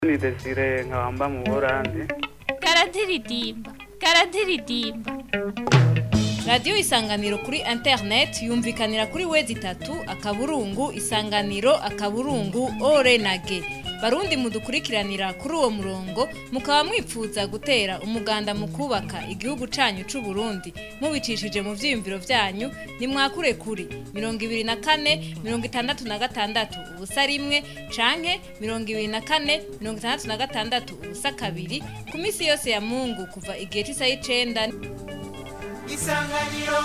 ni desire nkabamba mu burandi karadiridimba karadiridimba radiyo isanganiro kuri interineti yumvikanira kuri wezi itatu akaburungu isanganiro akaburungu ore na ge barundi mudukurikiranira kuri uwo murongo mukaba mwipfuza gutera umuganda mu kubaka igihugu canyu c'u Burundi mubicishije mu vyiyumviro vyanyu nimwakure kuri mirongo ibiri na kane mirongo itandatu na gatandatu ubusa rimwe canke mirongo ibiri na kane mirongo itandatu na gatandatu ubusa kabiri ku misi yose ya mungu kuva igihe c'isaha y'icenda isanganiro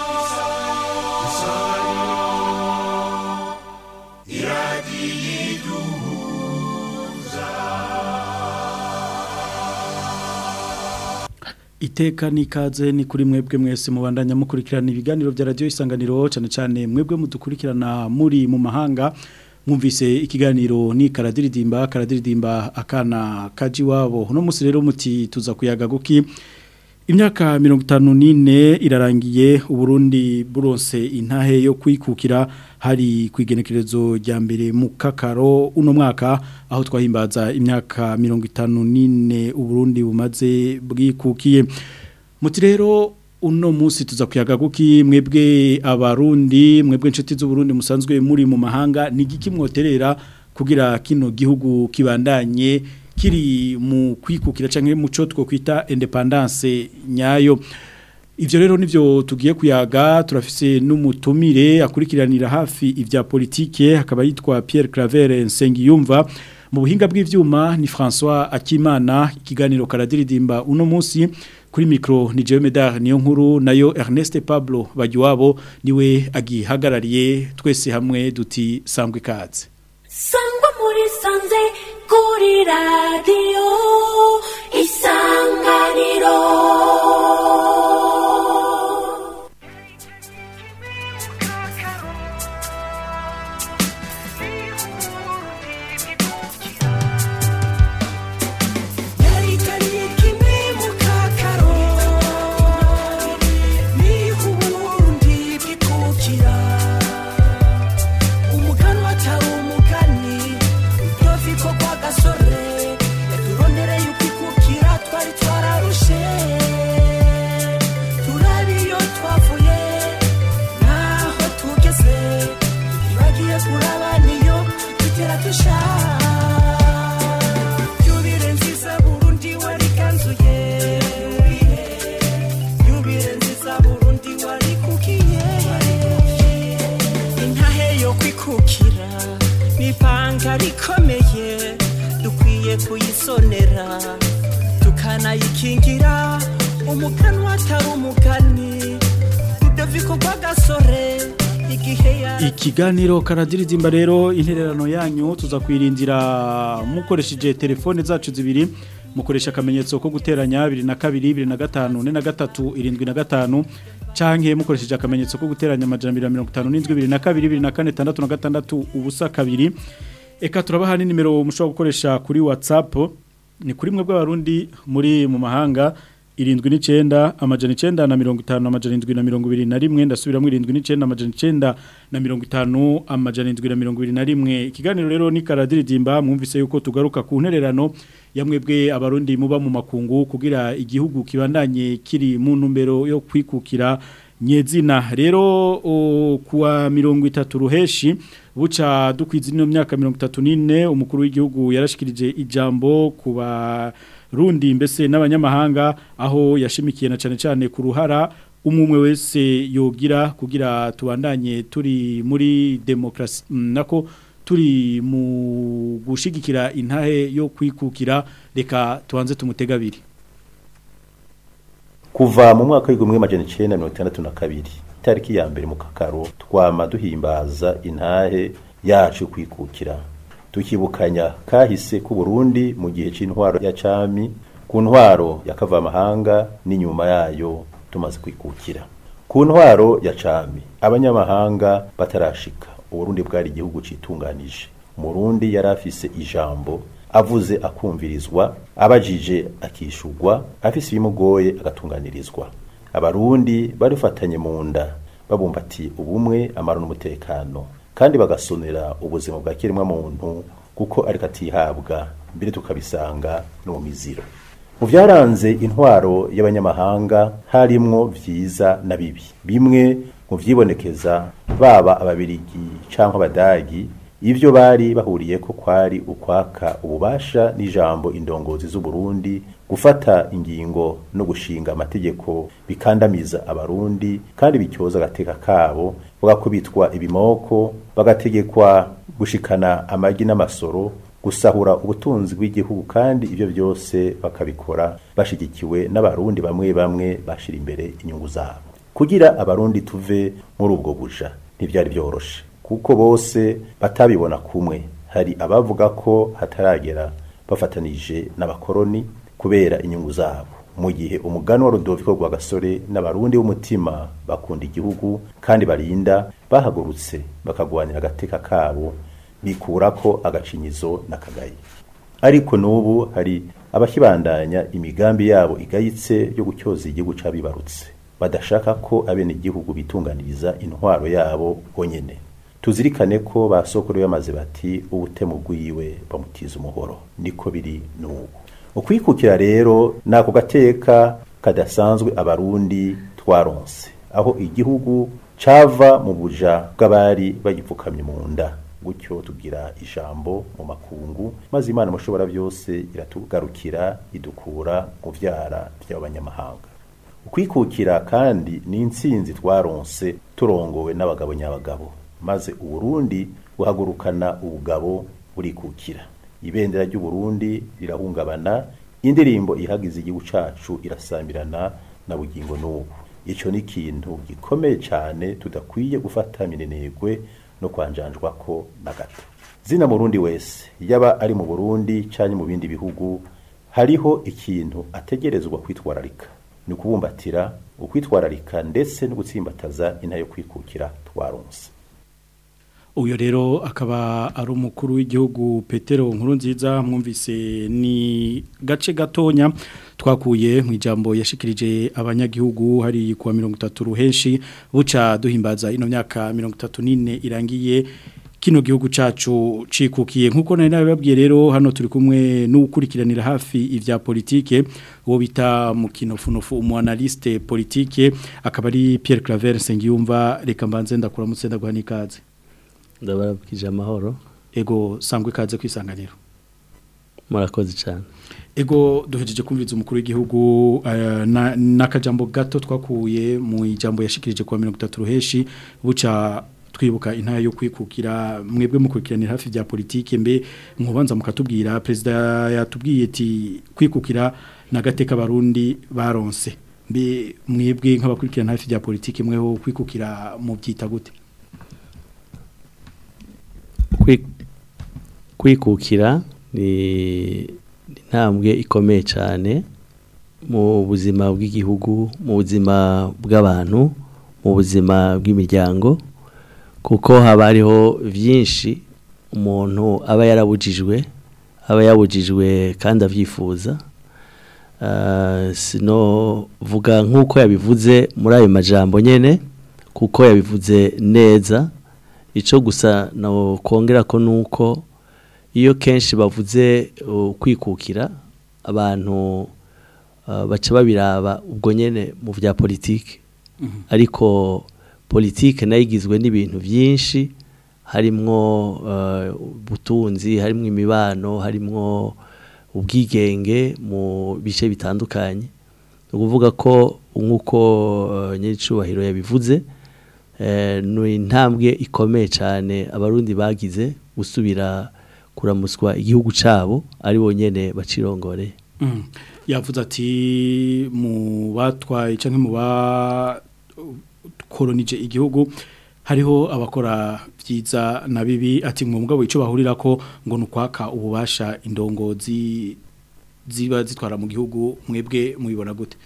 iteka n'ikaze ni kuri mwebwe mwese mubandanya mukurikirana ibiganiro bya radiyo isanganiro cyane cyane mwebwe mudukurikirana muri mu mahanga mwumvise ikiganiro ni karadiridimba karadiridimba akana kaji wabo uno munsi rero muti tuza kuyaga guki imyaka mirongo itanu n'ine irarangiye uburundi buronse intahe yo kwikukira hari ku igenekerezo rya mbere mu kakaro uno mwaka aho twahimbaza imyaka mirongo itanu n'ine uburundi bumaze bwikukiye muti rero uno munsi tuza kuyaga guki mwebwe abarundi mwebwe inshuti z'uburundi musanzwe muri mu mahanga ni igiki mwoterera kugira kino gihugu kibandanye kiri mu kwikukira canke mu cyo twokwita independence nyayo ivyo rero nivyo tugiye kuyaga turafise n'umutumire akurikiranira hafi ivya politike akaba yitwa Pierre Claver Nsengiyumva mu buhinga bw'ivyuma ni François Akimana ikiganiro karadiridimba uno munsi kuri micro ni Jean Medard niyo nkuru nayo Ernest Pablo Bagiwabo niwe agihagarariye twese hamwe duti sangwe kaze sangwa muri sanze kuri radiyo isanganiro yarigariye kimwe mu kakaro niho uburundi bwikukira umuganwa atari umugani rwoviko kwa gasore yaturondereye ukwikukira twari twararushe turabe iyo twavuye naho tugeze tutibagiye kuraba niyo tugera dushaka yubire nziza burundi wariganzuye yubire nziza burundi warikukiye intahe yo kwikukira nipanga rikomeye dukwiye kuyisonera tukanayikingira umuganwa atari umugani rudoviko rw'agasore igihe ya Ikiganiro karadiridimba rero intererano yanyu tuza kwirindira mukoresheje telefone zacu zibiri mukoresha akamenyetso ko guteranya 22 25 43 75 canke mukoresheje akamenyetso ko guteranya amajana 257 22 24 66 ubusa kabiri eka turabaha nimero mushobora gukoresha kuri WhatsApp ni kuri mwe bw'abarundi muri mu mahanga irindwi n'icenda amajana icenda na mirongo itanu amajana indwi na mirongo ibiri na rimwe ndasubiramwo irindwi n'icenda amajana icenda na mirongo itanu amajana indwi na mirongo ibiri na rimwe ikiganiro rero ni karadiridimba mwumvise yuko tugaruka ku ntererano ya mwebwe abarundi muba mu makungu kugira igihugu kibandanye kiri mu ntumbero yo kwikukira nyezina rero o, kuwa mirongo itatu ruheshi buca dukwiza ino myaka mirongo itatu n'ine umukuru w'igihugu yarashikirije ijambo kuba rundi mbese n'abanyamahanga aho yashimikiye na cyane cyane ku ruhara umwe wese yogira kugira tubandanye turi muri demokarasi nako turi mu gushigikira intahe yo kwikukira reka tubanze tumutega abiri kuva mu mwaka w'igihumbi magana icyenda mirongo itandatu na kabiri itariki ya mbere mu kakaro twama duhimbaza intahe yacu kwikukira tukibukanya kahise ku Burundi mu gihe c'intwaro ya cami ku ntwaro ya kavamahanga n'inyuma yayo tumaze kwikukira ku ntwaro ya cami abanyamahanga batarashika uburundi bwari igihugu citunganije umurundi yari afise ijambo avuze akumvirizwa abajije akishurwa afise ibimugoye agatunganirizwa abarundi barifatanye mu nda babumbatiye ubumwe amaro n'umutekano kandi bagasonera ubuzima bwa kiremwa muntu kuko ariko atihabwa mbere tukabisanga no mu miziro mu byaranze intwaro y'abanyamahanga harimwo vyiza na bibi bimwe mu vyibonekeza baba ababirigi canke abadagi ivyo bari bahuriye ko kwari ukwaka ububasha n'ijambo indongozi z'u Burundi gufata ingingo no gushinga amategeko bikandamiza abarundi kandi bityoza agateka kabo bagakubitwa ibimoko bagategekwa gushikana amagi n'amasoro gusahura ubutunzi bw'igihugu kandi ibyo byose bakabikora bashigikiwe n'abarundi bamwe bamwe bashira imbere inyungu zabo kugira abarundi tuve muri ubwo buja ntibyari byoroshe kuko bose batabibona kumwe hari abavuga ko hataragera bafatanije n'abakoroni kubera inyungu zabo mu gihe umugani wa Rudoviko rwa gasore n'abarundi b'umutima bakunda igihugu kandi barinda bahagurutse bakagwanira agateka kabo bikurako agacinyizo n'akagayi ariko n'ubu hari abakibandanya imigambi yabo igayitse yo gutyoza igihugu c'abibarutse badashaka ko abene igihugu bitunganiriza intwaro yabo bonyene tuzirikane ko ba sokuru bamaze bati ubutemu bwiwe bamutiza umuhoro niko biri n'ubu ukwikukira rero nako gateka kadasanzwe abarundi twaronse aho igihugu cava mu buja bw'abari bagipfukamye mu nda gutyo tugira ijambo mu makungu maze imana mushobora byose iratugarukira idukura mu vyara by'abanyamahanga ukwikukira kandi ni intsinzi twaronse turongowe n'abagabo nyabagabo maze uburundi buhagurukana ubugabo burikukira ibendera ry'uburundi rirahungabana indirimbo ihagize igihugu cacu irasambirana na bugingo n'ubu ico ni ikintu gikomeye cyane tudakwiye gufata minenegwe no kwanjanjwa ko na gato zina murundi wese yaba ari mu burundi canke mu bindi bihugu hariho ikintu ategerezwa kwitwararika ni ukubumbatira ukwitwararika ndetse no gutsimbataza intare yo kwikukira twaronse uyu rero akaba ari umukuru w'igihugu petero nkuru nziza mwumvise ni gace gatonya twakuye mu ijambo yashikirije abanyagihugu hari kuwa mirongo itatu ruhenshi buca duhimbaza ino myaka mirongo itatu n'ine irangiye kino gihugu cacu cikukiye nkuko nari nabibabwiye rero hano turi kumwe n'ukurikiranira hafi ivya politike uwo bita mu kinofunofu umu analyste politike akaba ari Pierre Claver Sengiyumva reka mbanze ndakuramutse ndaguha n'ikaze ndabarabwije amahoro ego sangwe ikaze kwisanganiro murakoze cyane ego duhejeje kumviriza umukuru w'igihugu n'akajambo gato twakuye mu ijambo yashikirije kuwa mirongo itatu ruheshi buca twibuka intara yo kwikukira mwebwe mukurikiranira hafi bya politike mbe nkubanza mukatubwira perezida yatubwiye ati kwikukira nagateka abarundi baronse mbe mwebwe nk'abakurikirana hafi bya politike mweho kwikukira mu byita gute kwikukira ni intambwe ikomeye cyane mu buzima bw'igihugu mu buzima bw'abantu mu buzima bw'imiryango kuko haba hariho byinshi umuntu aba yarabujijwe aba yabujijwe kandi abyifuza sino vuga nk'uko yabivuze muri ayo majambo nyine kuko yabivuze neza icyo gusa kongera ko ni uko iyo kenshi bavuze kwikukira abantu baca babiraba ubwo nyine mu bya politiki ariko politiki nayo igizwe n'ibintu byinshi harimwo ubutunzi harimwo imibano harimwo ubwigenge mu bice bitandukanye ni ukuvuga ko nk'uko nyir'icyubahiro yabivuze ni intambwe ikomeye cyane abarundi bagize gusubira kuramuswa igihugu cyabo ari bonyine bacirongoreye yavuze ati mu batwaye cyangwa mu bakoronije igihugu hariho abakora byiza na bibi ati mu mugabo icyo bahurira ko ngo ni ukwaka ububasha indongozi ziba zitwara mu gihugu mwebwe mubibona gute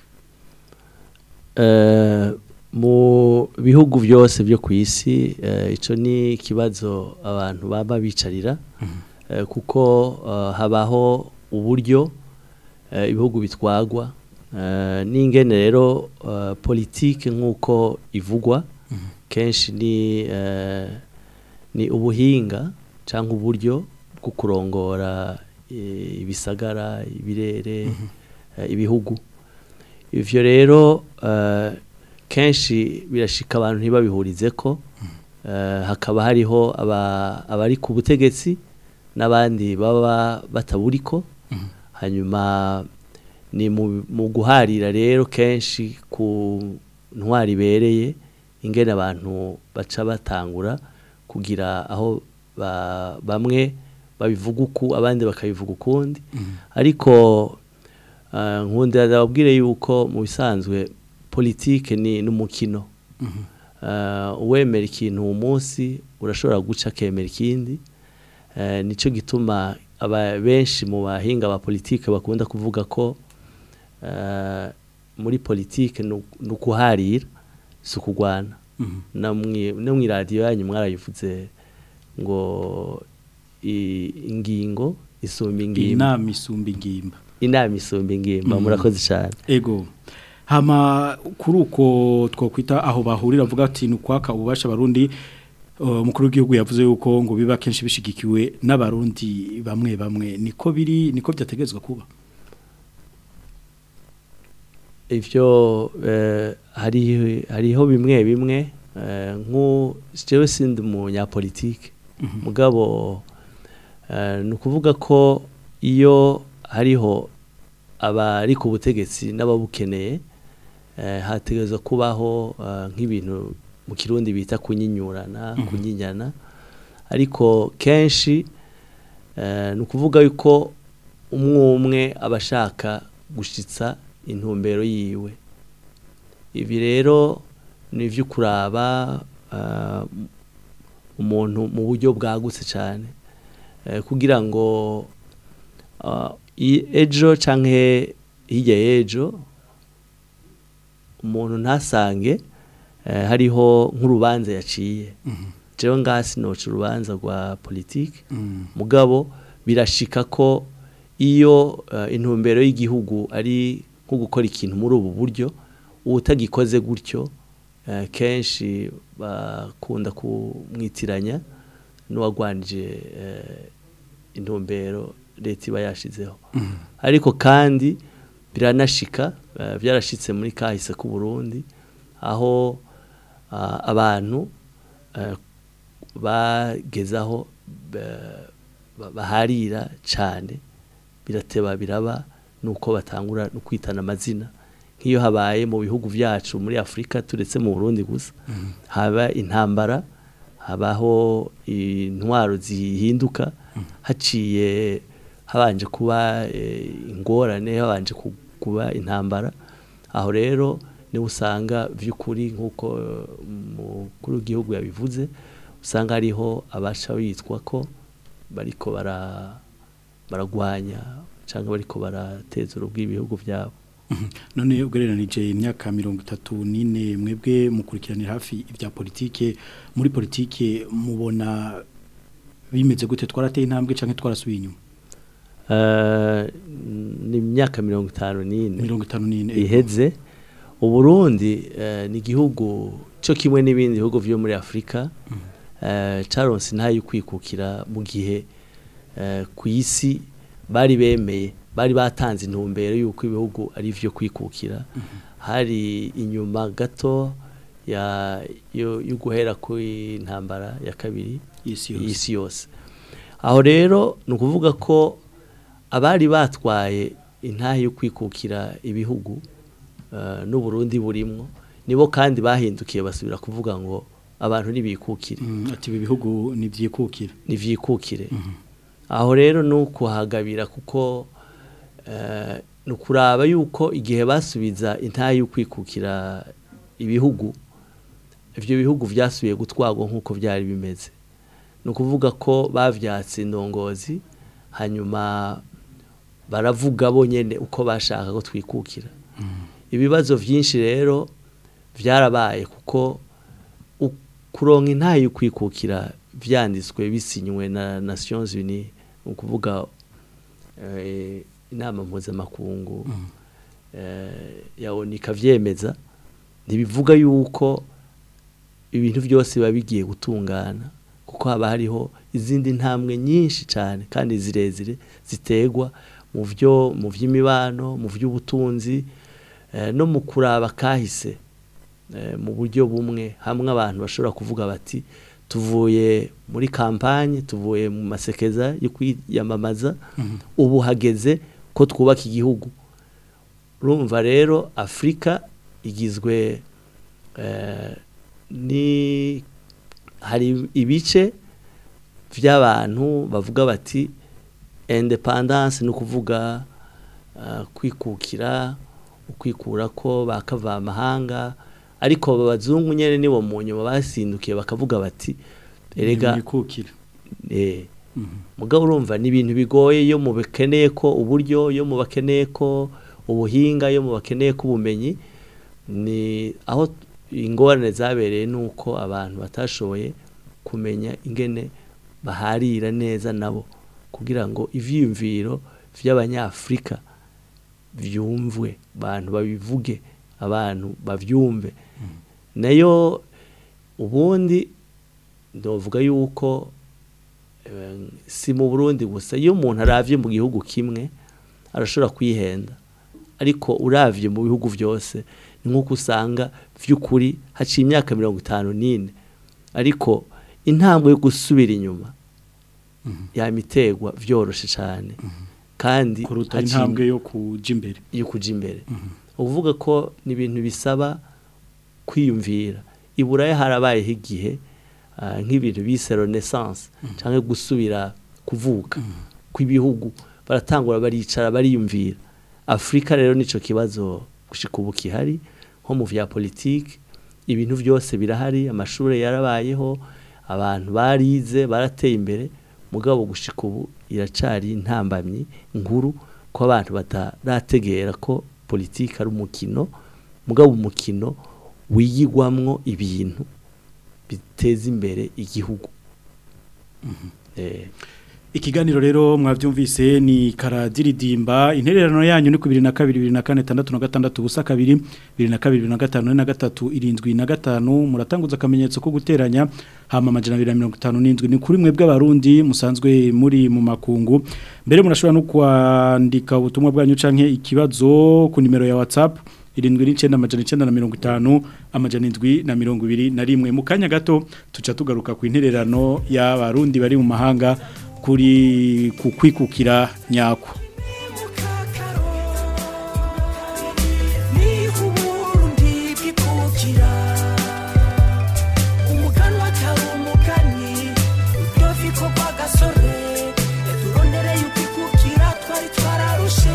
mu bihugu byose byo ku isi icyo ni ikibazo abantu baba bicarira kuko habaho uburyo ibihugu bitwagwa n'ingene rero politiki nk'uko ivugwa kenshi ni ni ubuhinga cyangwa uburyo bwo kurongora eh, ibisagara ibirere eh, ibihugu ivyo rero eh, kenshi birashika abantu ntibabihurize ko eh, hakaba hariho aba- abari ku butegetsi n'abandi baba bataburiko hanyuma ni mu mu guharira rero kenshi ku ntwari ibereye ingene abantu baca batangura kugira aho ba- bamwe babivuga uku abandi bakabivuga ukundi ariko eh, nkundira ndababwire yuko mu bisanzwe politike ni n'umukino Eh, uwemera ikintu uwo munsi urashobora guca akemera ikindi Eh, nicyo gituma aba benshi mu bahinga ba politike bakunda kuvuga ko eh, muri politike ni uku- ni ukuharira si ukugwana no mwi- no mu iradiyo yanyu mwarayivuze ngo i- ingingo isumba ingimba inama isumba ingimba inama isumba ingimba Mhm. murakoze cyane ego hama kuri uko twokwita aho bahurira avuga ati ni ukwaka ububasha abarundi uh, umukuru w'igihugu yavuze yuko ngo biba kenshi bishigikiwe n'abarundi bamwe bamwe niko biri niko byategezwa kuba ivyo eh, hari hariho bimwe bimwe eh, nku jewe sindi umunyapolitike mugabo eh, ni ukuvuga ko iyo hariho abari ku butegetsi n'ababukeneye eh, hategerezwa kubaho eh, nk'ibintu mu kirundi bita kunyinyurana Mhm. kunyinyana ariko kenshi eh, ni ukuvuga yuko umwe umwe aba ashaka gushitsa intumbero yiwe ibi rero ni ibyo kuraba ah, umuntu mu buryo bwagutse cyane Eh, kugira ngo ah, i- ejo canke hirya y'ejo umuntu ntasange eh, hariho nk'urubanza yaciye jewe ngasi noca urubanza rwa politike mugabo birashika ko iyo eh, intumbero y'igihugu ari nko gukora ikintu muri ubu buryo utagikoze gutyo eh, kenshi bakunda kumwitiranya n'uwagwanije eh, intumbero leta iba yashizeho ariko kandi biranashika eh, byarashitse muri kahise k'u Burundi aho ah, abantu eh, bagezaho ba- ba- baharira cyane birateba biraba nuko batangura no kwitana amazina nk'iyo habaye mu bihugu byacu muri Afurika turetse mu Burundi gusa haba intambara habaho intwaro zihinduka haciye habanje kuba eh, ingorane habanje ku- kuba intambara aho rero niho usanga by'ukuri nk'uko eh, umukuru w'igihugu yabivuze usanga hariho abasha bitwa ko bariko bara baragwanya cyangwa bariko barateza urubwi ibihugu byabo none ugereranije imyaka mirongo itatu n'ine mwebwe mukurikiranira hafi ibya politike muri politike mubona bimeze gute twarateye intambwe cyangwa twarasubiye inyuma Eh, ni imyaka mirongo itanu n'ine mirongo itanu n'ine iheze uburundi eh, ni igihugu cyo kimwe n'ibindi bihugu byo muri afurika eh, caronse ntayo kwikukira mu gihe eh, ku isi bari bemeye bari batanze intumbero y'uko ibihugu ari byo kwikukira hari inyuma gato ya yo yo guhera ku intambara ya kabiri Y'isi yose. y'isi yose aho rero ni ukuvuga ko abari batwaye intahe yo kwikukira ibihugu eh, n'uburundi burimwo nibo kandi bahindukiye basubira kuvuga ngo abantu ntibikukire Mm, ati ibi bihugu nivyikukira nivyikukire aho rero ni ukuhagabira kuko eh, ni ukuraba yuko igihe basubiza intahe yo kwikukira ibihugu ibyo bihugu byasubiye gutwarwa nk'uko byari bimeze ni ukuvuga ko bavyatse indongozi hanyuma baravuga bonyene uko bashaka ko twikukira ibibazo byinshi rero byarabaye kuko u- kuronka intahe yo kwikukira vyanditswe bisinywe na Nations Unies ni ukuvuga eh, inama mpuzamakungu eh, ya ONU ikavyemeza ntibivuga yuko ibintu byose biba bigiye gutungana kuko haba hariho izindi ntambwe nyinshi cyane kandi zirezire ziterwa mu byo mu by'imibano mu by'ubutunzi eh, no mu kuraba kahise eh, mu buryo bumwe hamwe abantu bashobora kuvuga bati tuvuye muri kampanye tuvuye mu masekeza yo kwiyamamaza ubu hageze ko twubaka igihugu urumva rero afurika igizwe eh, ni hari ibice by'abantu bavuga bati independence ni ukuvuga ah, kwikukira ukwikura ko bakava amahanga ariko abazungu nyine nibo mu nyuma basindukiye bakavuga bati erega Nimwikukire. eh, mugabo urumva ni ibintu bigoye iyo mu bakeneye ko uburyo iyo mu bakeneye ko ubuhinga iyo mu bakeneye ko ubumenyi ni aho ingorane zabereye ni uko abantu batashoboye kumenya ingene baharira neza nabo kugira ngo ivyiyumviro vy'abanyafrika vyumvwe abantu babivuge abantu bavyumve nayo ubundi ndovuga yuko eh, si mu Burundi gusa iyo umuntu aravye mu gihugu kimwe arashobora kwihenda ariko uravye mu bihugu vyose ni nk'uko usanga vy'ukuri haciye imyaka mirongo itanu n'ine ariko intambwe yo gusubira inyuma yamiterwa vyoroshe cane kandi kuruta haciye- intambwe yo kuja imbere yo kuja imbere uvuga ko ni ibintu bisaba kwiyumvira iburaya harabayeho igihe ah, nk'ibintu bise renaissance cyangwa gusubira kuvuka kw'ibihugu baratangura baricara bariyumvira afurika rero nico kibazo gushika ubu kihari nko mu vya politiki ibintu byose birahari amashuri yarabayeho abantu barize barateye imbere mugabo gushika ubu iracari intambamyi nkuru ko abantu batarategera ko politiki ari umukino mugabo umukino wiyigwamwo ibintu biteza imbere igihugu eh Ikiganiro rero mwavyumvise ni karadiridimba intererano yanyu ni ku 22 24 busa kabiri 22 na gatatu irindwi na gatanu muratanguza akamenyetso ko guteranya hama amajana 257 ni kuri mwe bw'abarundi musanzwe muri mu makungu mbere murashobora no kwandika ubutumwa bwanyu canke ikibazo ku nimero ya WhatsApp irindwi n'icenda amajana icenda na mirongo itanu amajana indwi na mirongo ibiri na rimwe mu kanya gato tuca tugaruka ku intererano y'abarundi bari mu mahanga kuri ku kwikukira nyako niho uburundi bwikukira umuganwa atari umugani uryovi ko rwagasore turondereye ukwikukira twari twararushe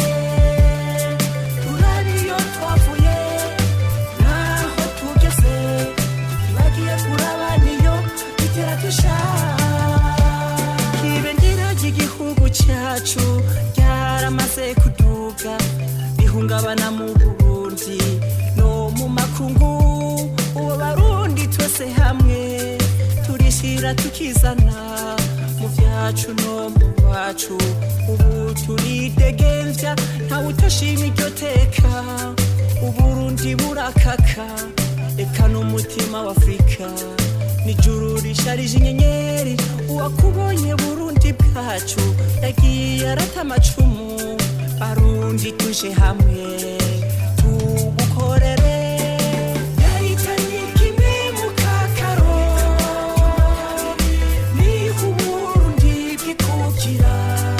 turariyo twavuye naho tugeze bagiye kuraba niyo bitera dushaka ibendera ry'igihugu cyacu ryaramaze kuduga rihungabana mu burundi no mu makungu ubu barundi twese hamwe turishyira tukizana mu byacu no mu bacu ubu turidegembya ntawe utoshima iryo teka uburundi burakaka reka n'umutima w'afurika nijuru risharije inyenyeri uwakubonye burundi bwacu yagiye arata amacumu barundi tuje hamwe tubukorere yahitanye kimwe mu kakaro niho uburundi bwikukira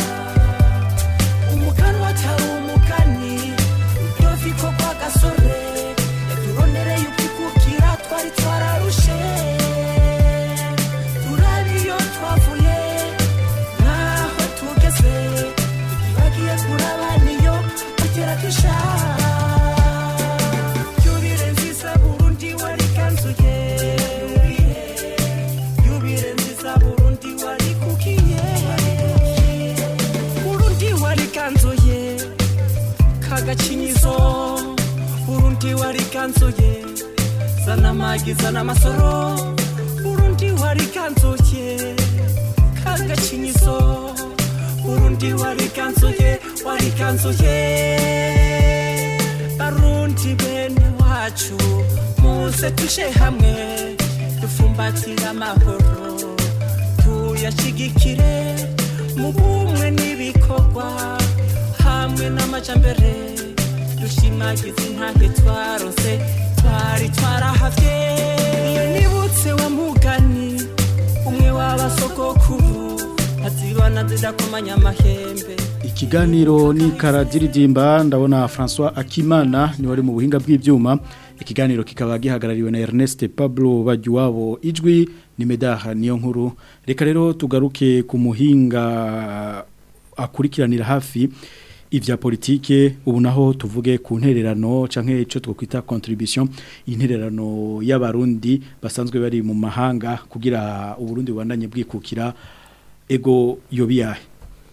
umuganwa atari umugani uryovi ko rwagasore yaturonereye ukwikukira twari twararushe turariyo twavuye naho tugeze bagiye kuraba niyo tugera dushaka yubire nziza burundi warikanzuye yubire nziza burundi warikukiye burundi warikanzuye kagacinyizo burundi warikanzuye zana amagi zana amasoro burundi warikanzuye kagacinyizo burundi warikanzuye warikanzuye barundi bene wacu muze tuje hamwe dufumbatire amahoro tuyashigikire mu bumwe n'ibikorwa hamwe n'amajambere dushimagiza intange twarose twari twarahavye iyo nibutse wa mugani umwe w'abasogokuru azibana zidakomanya amahembe Ikiganiro ni karadiridimba ndabona François Akimana ni wari mu buhinga bw'ivyuma ikiganiro kikaba gihagarariwe na Ernest Pablo Bajuwabo ijwi ni Medaha niyo nkuru reka rero tugaruke ku muhinga akurikiranira hafi ivya politike ubu naho tuvuge ku ntererano canke ico twokwita contribution intererano y'abarundi basanzwe bari mu mahanga kugira uburundi bubandanye bwikukira ego yobiyahe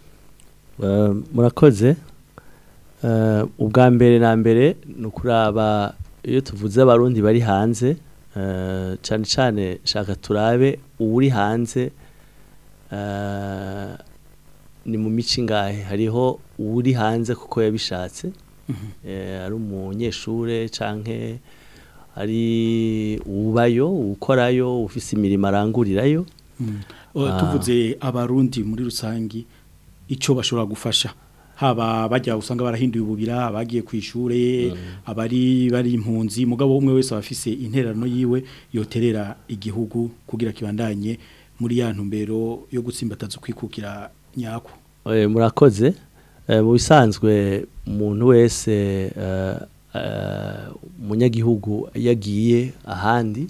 Eh, murakoze Eh, ubwa mbere na mbere ni ukuraba iyo tuvuze abarundi bari hanze eh, cyane cyane shaka turabe uwuri hanze eh, ni mu mico ingahe hariho uwuri hanze kuko yabishatse Eh, ari umunyeshure canke ari ubayo ukorayo ufise imirimo arangurirayo O, Ah. tuvuze abarundi muri rusangi ico bashobora gufasha haba bajya usanga barahinduye ububira abagiye ku ishure abari bari impunzi mugabo umwe wese abafise intererano yiwe yoterera igihugu kugira kibandanye muri ya ntumbero yo gutsimbataza kwikukira nyako Eh, murakoze Eh, mu bisanzwe umuntu wese eh, eh, umunyagihugu yagiye ahandi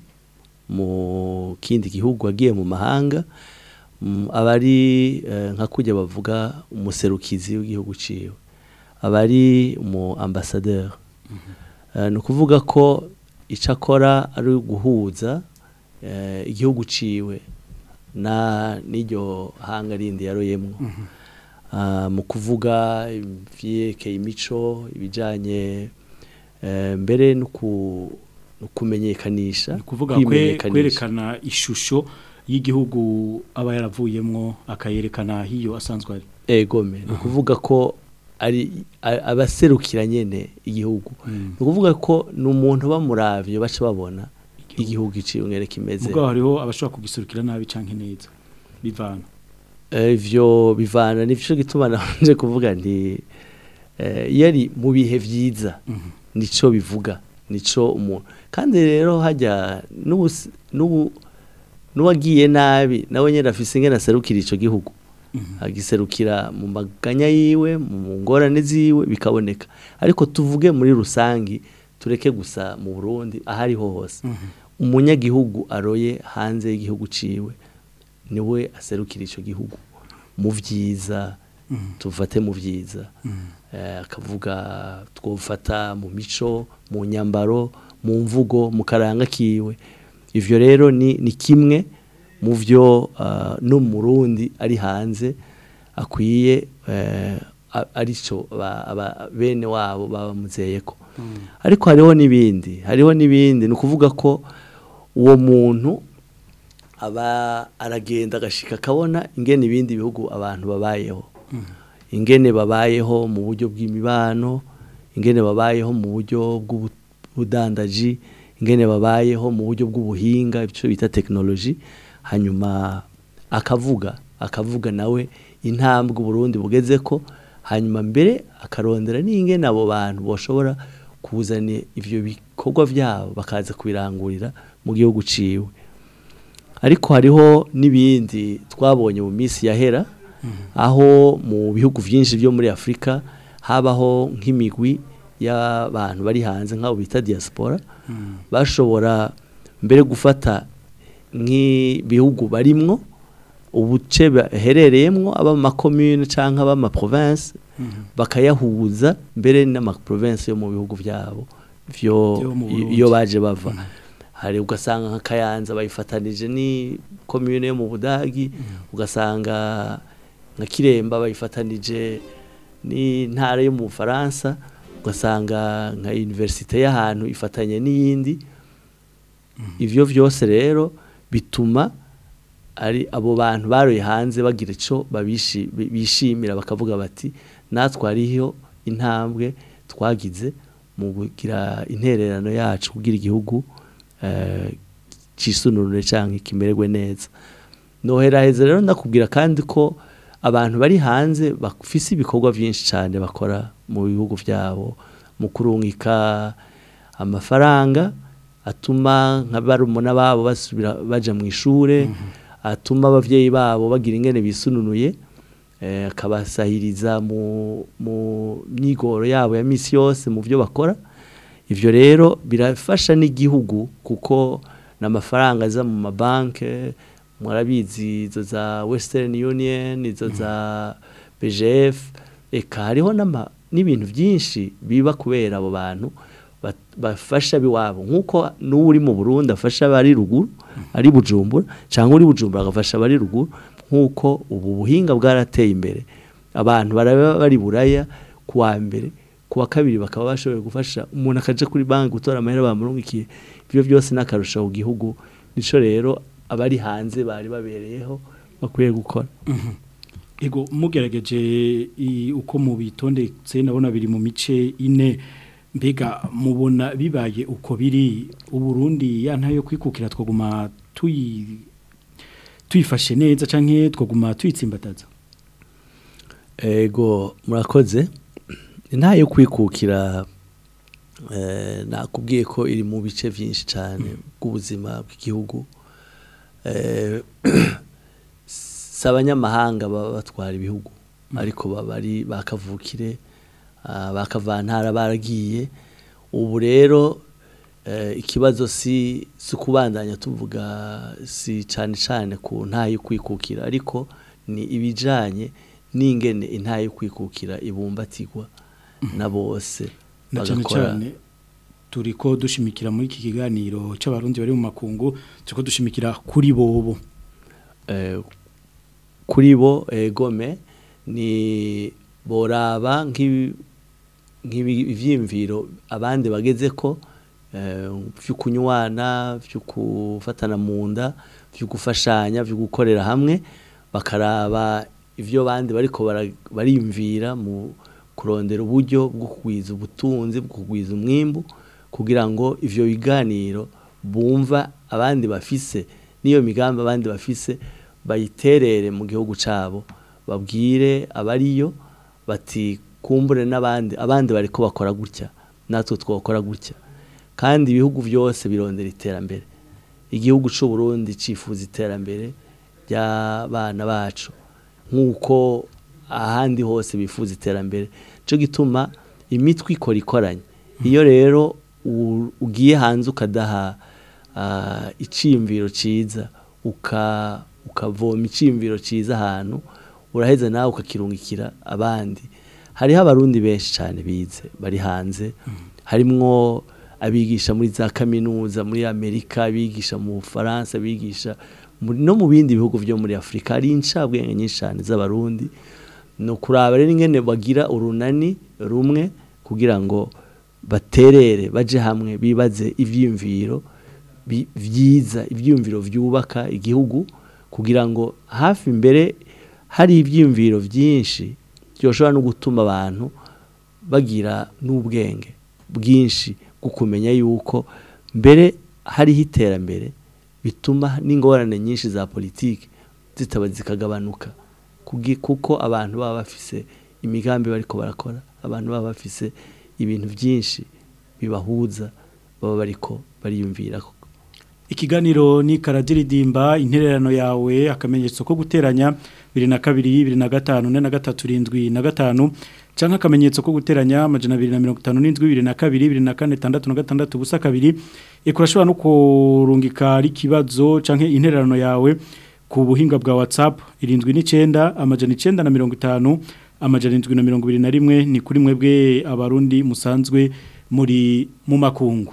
mu kindi gihugu agiye mu mahanga mm, aba ari eh, nka kujya bavuga umuserukizi w'igihugu ciwe aba ari umu ambassadeur Eh, ni ukuvuga ko icyo akora ari guhuza eh, igihugu ciwe na n'iryo hanga rindi yaroyemwo Ah, mu kuvuga ivyekeye imico ibijanye eh, mbere no ku- no kumenyekanisha ni kuvuga kwe, kwimenyekanisha. kwerekana ishusho y'igihugu aba yaravuyemwo akayerekana hiyo asanzwe ari egome ni ukuvuga ko ari a- abaserukira nyene igihugu ni ukuvuga ko ni umuntu bamuravye baca babona igihugu iciye umwere kimeze mugabo hariho abashobora kugiserukira nabi canke neza bivana Eh, ivyo bivana nivyo gituma nanje kuvuga nti eh, iyo ari mu bihe vyiza nico bivuga nico umuntu kandi rero hajya n'ubu- n'ubu n'uwagiye nabi nawe nyine afise ingene aserukira ico gihugu agiserukira mu maganya yiwe mu ngorane ziwe bikaboneka ariko tuvuge muri rusangi tureke gusa mu Burundi ahariho hose umunyagihugu aroye hanze y'igihugu ciwe niwe aserukira ico gihugu mu vyiza tufate mu vyiza eh, akavuga twofata mu mico mu nyambaro mu mvugo mu karanga kiwe ivyo rero ni, ni kimwe mu vyo uh, n'umurundi ari hanze akwiye eh, a- arico ba- aba- bene wabo babamuzeyeko ariko hariho n'ibindi hariho n'ibindi ni ukuvuga ko uwo muntu aba aragenda agashika akabona ingene ibindi bihugu abantu babayeho ingene babayeho mu buryo bw'imibano ingene babayeho mu buryo bw'ubudandaji ingene babayeho mu buryo bw'ubuhinga icyo bita tekinoloji hanyuma akavuga akavuga nawe intambwe uburundi bugeze ko hanyuma mbere akarondera n'ingene abo bantu bashobora kuzana ivyo bikorwa byabo bakaza kubirangurira mu gihugu ciwe ariko hariho n'ibindi twabonye mu minsi yahera aho mu bihugu byinshi byo muri afurika habaho nk'imigwi y'abantu bari hanze nk'abo bita diaspora bashobora mbere gufata nk'ibihugu barimwo ubuce baherereyemwo aba mu makomune cyangwa aba mu maprovince bakayahuza mbere n'amaprovince yo mu bihugu byabo vyo Vyo mu Burundi. iyo baje bava hari ugasanga nka Kayanza bayifatanije ni commune yo mu Budagi ugasanga nka Kiremba bayifatanije ni ntara yo mu Faransa ugasanga nka universite y'ahantu ifatanye n'iyindi ivyo vyose rero bituma ari abo bantu baroye hanze bagira ico babishi- bi- bishimira bakavuga bati natwe hariho intambwe twagize mu kugira intererano yacu kugira igihugu eh, cisununure canke kimererwe neza noheraheza rero ndakubwira kandi ko abantu bari hanze bafise ibikorwa byinshi cyane bakora mu bihugu byabo mu kurungika amafaranga atuma nka barumuna babo basubira baja mu ishure atuma abavyeyi babo bagira ingene bisununuye eh, akabasahiriza mu mu myigoro yabo ya misi yose mu byo bakora ivyo rero birafasha n'igihugu kuko n'amafaranga aza mu mabanke murabizi izo za Western Union izo za BGF eka hariho n'ama- n'ibintu byinshi biba kubera abo bantu bat- bafasha biwabo nk'uko n'uri mu Burundi afasha abari ruguru ari bujumbura cyangwa uri bujumbura agafasha abari ruguru nk'uko ubu buhinga bwarateye imbere abantu baraba bari buraya kuwa mbere kuwa kabiri bakaba bashoboye gufasha umuntu akaja kuri banki gutora amahera bamurungikiye ibyo byose n'akarusha ku gihugu nico rero abari hanze bari babereyeho bakwiye gukora Ego mugerageje i- uko mubitondetse nabona biri mu mice ine mbega mubona bibaye uko biri uburundi ya ntayo kwikukira twaguma tuyi tuyifashe neza canke twaguma tuyitsimbataza ego murakoze nta yo kwikukira eh, nakubwiye ko iri mu bice byinshi cyane bw'ubuzima bw'igihugu eh, si abanyamahanga baba batwara ibihugu ariko baba ari bakavukire ah, bakavantara baragiye ubu rero eh, ikibazo si si kubandanya tuvuga si cyane cyane ku nta yo kwikukira ariko ni ibijanye n'ingene intayo yo kwikukira ibumbatirwa na bose na cyane bagakora cyane turiko dushimikira muri iki kiganiro c'abarundi bari mu makungu turiko dushimikira kuri bobo eh, kuri bo eh, gome ni boraba nk'ibi- nk'ibyiyumviro abandi bageze ko eh, vyo kunywana vyo gufatana mu nda vyo gufashanya vyo gukorera hamwe bakaraba ivyo bandi bariko bara- bariyumvira mu kurondera uburyo bwo kugwiza ubutunzi bwo kugwiza umwimbu kugira ngo ivyo biganiro bumva abandi bafise n'iyo migambi abandi bafise bayiterere mu gihugu cabo babwire abariyo bati kumbure n'abandi abandi bariko bakora gutya natwe twokora gutya kandi ibihugu byose birondera iterambere igihugu c'u Burundi cifuza iterambere ry'abana bacu nk'uko ahandi hose bifuza iterambere cyo gituma imitwe ikora ikoranye iyo rero u- ugiye hanze ukadaha ah, iciyumviro ciza uka ukavoma iciyumviro ciza ahantu uraheza nawe ukakirungikira abandi hariho abarundi benshi cyane bize bari hanze harimwo abigisha muri za kaminuza muri amerika abigisha mu bufaransa abigisha muri- no mu bindi bihugu byo muri afurika hari incabwenge nyinshi cyane z'abarundi ni ukuraba rero ingene bagira urunani rumwe kugira ngo baterere baje hamwe bibaze ivyiyumviro bi- vyiza ivyiyumviro vyubaka igihugu kugira ngo hafi mbere hari ivyiyumviro vyinshi byoshobora no gutuma abantu bagira n'ubwenge bwinshi bwo kumenya yuko mbere hariho iterambere bituma n'ingorane nyinshi za politiki zitaba zikagabanuka kugi- kuko abantu baba bafise imigambi bariko barakora abantu baba bafise ibintu byinshi bibahuza baba bariko bariyumvirako Ikiganiro ni karadiridimba intererano yawe akamenyetso ko guteranya 22 25 43 75 canka akamenyetso ko guteranya amajana 257 22 24 66 busa kabiri ikurashobora no kurungika ari kibazo canke intererano yawe ku buhinga bwa WhatsApp 79 amajana 9 na 50 amajana 721 ni kuri mwebwe abarundi musanzwe muri mu makungu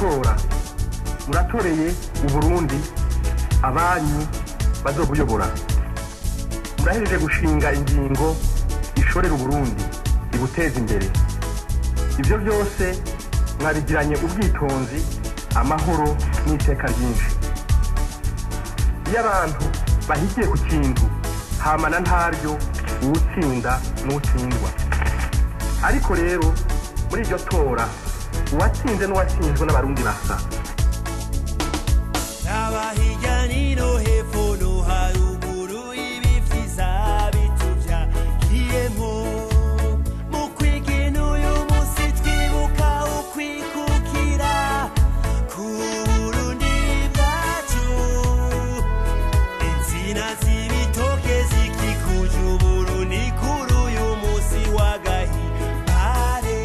matora muratoreye uburundi abanyu bazobuyobora murahejeje gushinga ingingo ishorera uburundi ibuteza imbere ibyo byose mwabigiranye ubwitonzi amahoro n'iteka ryinshi iyo abantu bahigiye ku kintu hamana ntaryo uwutsinda n'utsindwa ariko rero muri iryo tora uwatsinze n'uwatsinzwe n'abarundi basa hirya no hepfo no haruguru ibipfiza bituvya kiyemo mu kwigina uyu munsi twibuka ukwikukira ku burundi bwacu insina z'ibitoke zikikuje uburundi kuri uyu munsi w'agahimbare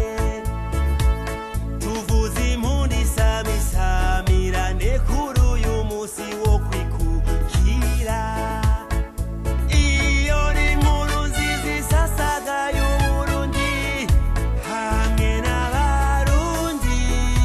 tuvuze impundi isamisamirane kuri uyu munsi wo kwikukira iyo ni inkuru nziza isasagaye uburundi hamwe n'abarundi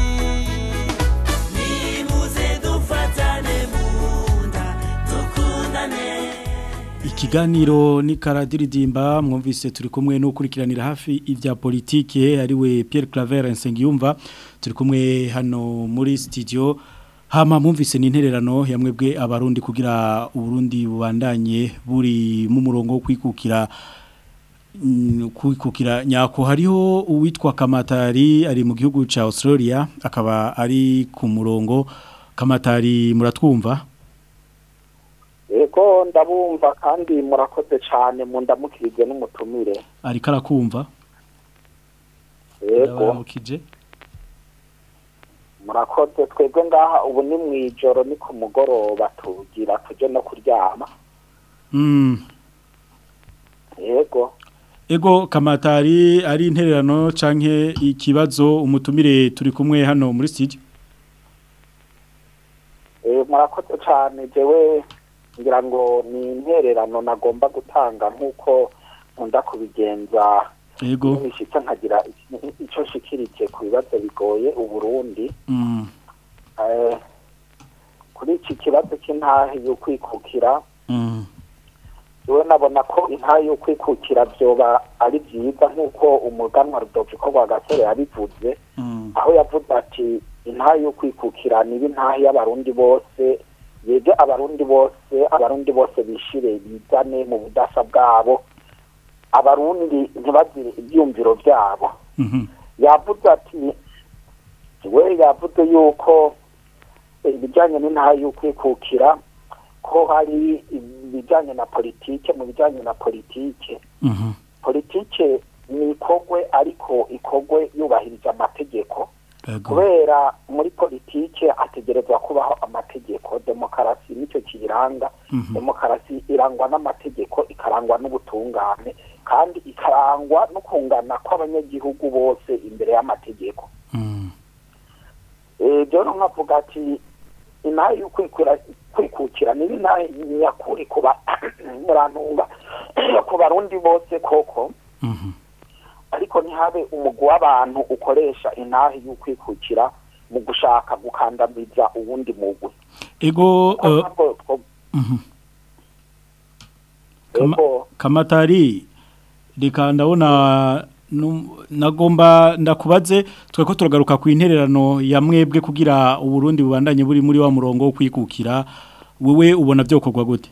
nimuze dufatane mu nda dukundane Ikiganiro ni karadiridimba mwumvise turi kumwe n'ukurikiranira hafi ibya politike ariwe Pierre Claver Nsengiyumva turi kumwe hano muri studio hama mwumvise ni intererano yamwebwe abarundi kugira uburundi bubandanye buri mu murongo wo kwikukira mm, kwikukira nyako hariho uwitwa Kamatari ari mu gihugu ca Australia akaba ari ku murongo Kamatari muratwumva Ego ndabumva kandi murakoze cyane mu ndamukirije n'umutumire. ariko arakumva Ego Ndabaramukije. murakoze twebwe ngaha ubu ni mu ijoro ni ku mugoroba tugira tuje no kuryama. Mm. Ego Ego kamatari ari intererano canke ikibazo umutumire turi kumwe hano muri studio. eh murakoze cyane jewe ngira ngo ni intererano nagomba gutanga nk'uko nkunda kubigenza Ego. nishitse nkagira iki- ico nshikirije ku bibazo bigoye uburundi Mm. eh, kuri iki kibazo cy'intahe yo kwikukira Mm. yewe nabona ko intahe yo kwikukira byoba ari byiza nk'uko umuganwa rudoviko rwa gasore yabivuze Mm. aho yavuze ati intahe yo kwikukira niba intahe y'abarundi bose yege abarundi bose abarundi bose bishire bizane mu budasa bwabo abarundi ntibagire ibyumviro byabo Mhm. yavuze ati we yavuze yuko ibijyanye n'intahe yo kwikukira ko hari ibijyanye na politike mu bijyanye na politike Mhm. politike ni ikogwe ariko ikogwe yubahirije amategeko Ego. kubera muri politike hategerezwa kubaho amategeko demokarasi nicyo kiyiranga Mhm. demokarasi irangwa n'amategeko ikarangwa n'ubutungane kandi ikarangwa no kungana kw'abanyagihugu bose imbere y'amategeko Mm. Eh, rero nkavuga ati inaha yo kwikura- kwikukira ni inaha nyakuri kuba murantunga ku barundi bose koko Mhm. ariko ntihabe umugwi w'abantu ukoresha intahe y'ukwikukira mu gushaka gukandamiza uwundi mugwi Ego uh, Ntabwo two- mhm. Kama, Ego. kamatari reka ndabona num- nagomba ndakubaze tweko turagaruka ku intererano ya mwebwe kugira uburundi bubandanye buri muri wa murongo wo kwikukira wewe ubona byokorwa gute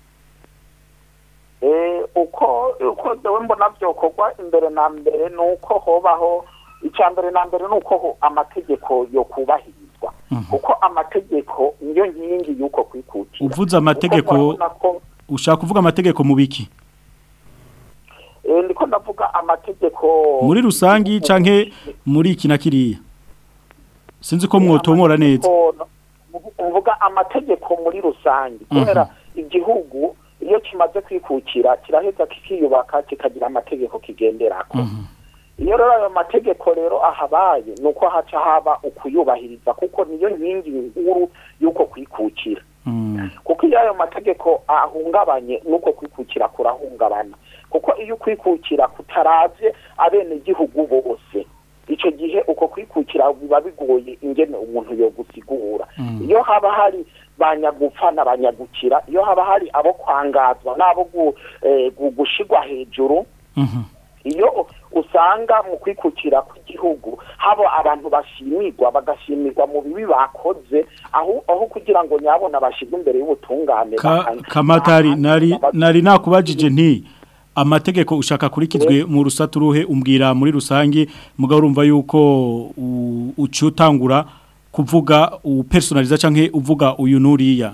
Eh, uko uko dewe mbona byokorwa imbere na mbere ni uko hobaho icya mbere na mbere ni uko ho- amategeko yo kubahirizwa kuko amategeko niyo nkingi y'uko kwikukira uvuze amategeko Kuko murabona ko ushaka kuvuga amategeko mu biki eh, ndiko ndavuga amategeko muri rusangi canke muri iki na kiriya sinzi ko mwotomora neza ko- mvuga amategeko muri rusange kubera igihugu iyo kimaze kwikukira kiraheza kikiyubaka kikagira amategeko kigenderako iyo rero ayo mategeko rero ahabaye ni uko haca haba ukuyubahiriza kuko niyo nkingi nkuru y'uko kwikukira kuko iyo ayo mategeko ahungabanye n'uko kwikukira kurahungabana kuko iyo ukwikukira kutaravye abenegihugu bose icyo gihe uko kwikukira biba bigoye ingene umuntu yo gusigura iyo haba hari banyagupfa na banyagukira iyo haba hari abo kwangazwa n'abo gu- eh, gu- gushigwa hejuru iyo usanga mu kwikukira kw'igihugu haba abantu bashimirwa bagashimirwa mu bibi bakoze aho aho kugira ngo nyabona bashirwe imbere y'ubutungane Ka, baka- kamatari nari nari nakubajije nti amategeko ushaka kurikizwe mu rusatu ruhe umbwira muri rusange mugabo urumva yuko u- ucutangura kuvuga upersonaliza canke uvuga uyu nuriya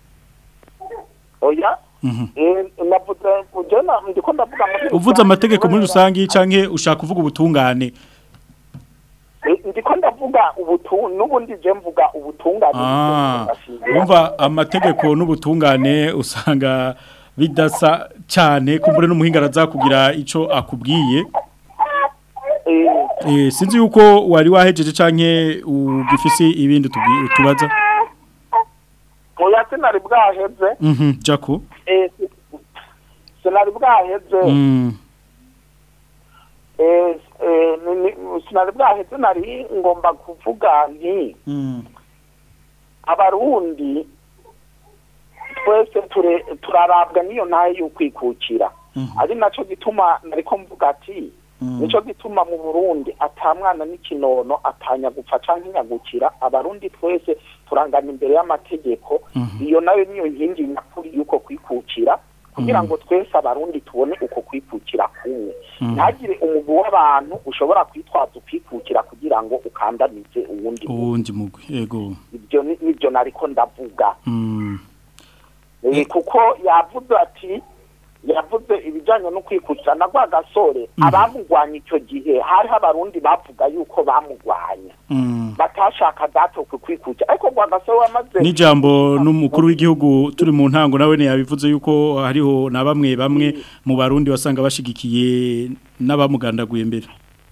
oya Mhm. eh, navuze uje na ndiko ndavuga muri uvuze rusange, amategeko muri kubera- rusange canke ushaka kuvuga ubutungane Eh, ndiko ndavuga ubutu n'ubundi je mvuga ubutungane Ah, umva amategeko n'ubutungane usanga bidasa cyane kumbure n'umuhinga arazakugira ico akubwiye eh sinzi yuko wari wahejeje canke ugifisi ibindi tubwi- tubaza oya sinari bwaheze mhm jako eh, sinari bwaheze mm eh, eh, ni- ni- sinari bwaheze nari ngomba kuvuga nti mm abarundi twese ture- turarabwa n'iyo ntayo y'ukwikukira ari naco gituma nariko mvuga ati nico gituma mu Burundi atamwana n'ikinono atanya gupfa canke nyagukira abarundi twese turangana imbere y'amategeko iyo nayo niyo nkingi nyakuri y'uko kwikukira kugira ngo twese abarundi tubone uko kwikukira kumwe ntagire umugwi w'abantu ushobora kwitwaza ukwikukira kugira ngo ukandamize uwundi uwundi mugwi yego ibyo ni- nibyo nariko ndavuga mm Eh, kuko yavuze ati yavuze ibijyanye no kwikukira na rwa gasore abamugwanya icyo gihe hariho abarundi bavuga yuko bamugwanya mm batashaka datokwe kwikukira ariko rwa gasore wamaze Nijambo n'umukuru w'igihugu turi mu ntango nawe ne yabivuze yuko hariho na bamwe bamwe mu barundi wasanga bashigikiye n'abamugandaguye mbere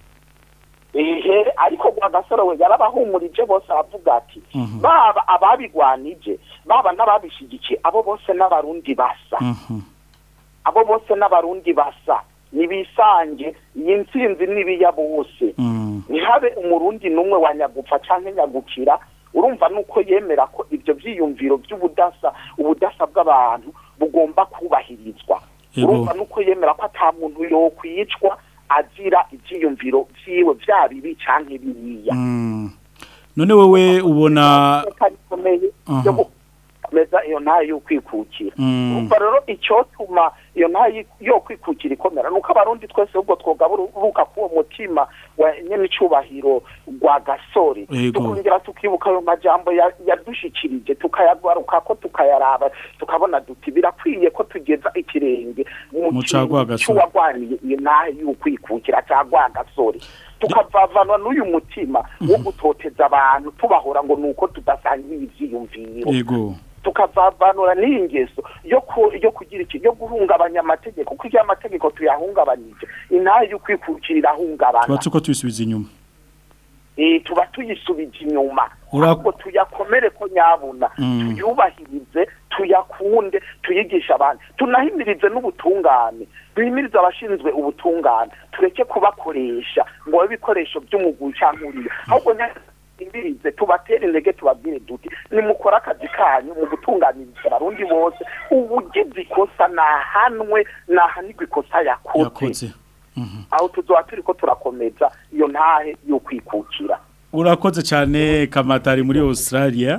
ehe ariko rwa gasore we yarabahumurije bose aravuga ati baba ababigwanije baba n'ababishigikiye abo bose n'abarundi basa Mhm. abo bose n'abarundi basa nibisange iyi ntsinzi n'ibiya bose Mm. ntihabe umurundi n'umwe wa nyagupfa canke nyagukira urumva nuko yemera ko ibyo byiyumviro by'ubudasa ubudasa bw'abantu bugomba kubahirizwa Yego. urumva nuko yemera ko ata muntu yokwicwa azira ibyiyumviro vyiwe vya bibi canke biriya Mm. None wewe ubona Iteka rikomeye Aha. ryo gukomeza iyo ntayo y'ukwikukira Mm. urumva rero icyotuma iyo ntayo yo kwikukira ikomera nuko abarundi twese ubwo twogaburuka k'uwo mutima wa nyene icubahiro rwa gasore Yego. tukongera tukibuka ayo majambo ya- yadushikirije tukayagaruka tukayaraba tukabona duti birakwiye ko tugeza ikirenge Mu ca Rwagasore. cy'uwagwaniye iyo ntayo y'ukwikukira ca rwagasore tukavavanwa n'uyu mutima wo gutoteza abantu tubahora ngo nuko tudasangiye ivyiyumviro yego tukavavanura n'iyi ngeso yo ku- yo kugira iki yo guhungabanya amategeko kuko iyo amategeko tuyahungabanije intayo y'ukwikukira irahungabana tuba tuko tubisubiza inyuma eh, tuba tuyisubije inyuma Ura- ahubwo tuyakomere ko nyabuna Mm. tuyubahirize tuyakunde tuyigisha abantu tunahimirize n'ubutungane duhimirize abashinzwe ubutungane tureke kubakoresha ngo babe ibikoresho by'umugwi cyangwa uriya ahubwo imbirize tubatere intege tubabwire duti nimukore akazi kanyu mu gutunganiriza abarundi bose ubugize ikosa nahanwe nahanirwe ikosa yakoze yakoze aho tuzoba turi ko turakomeza iyo ntahe yo kwikukira urakoze cyane kamatari muri Australia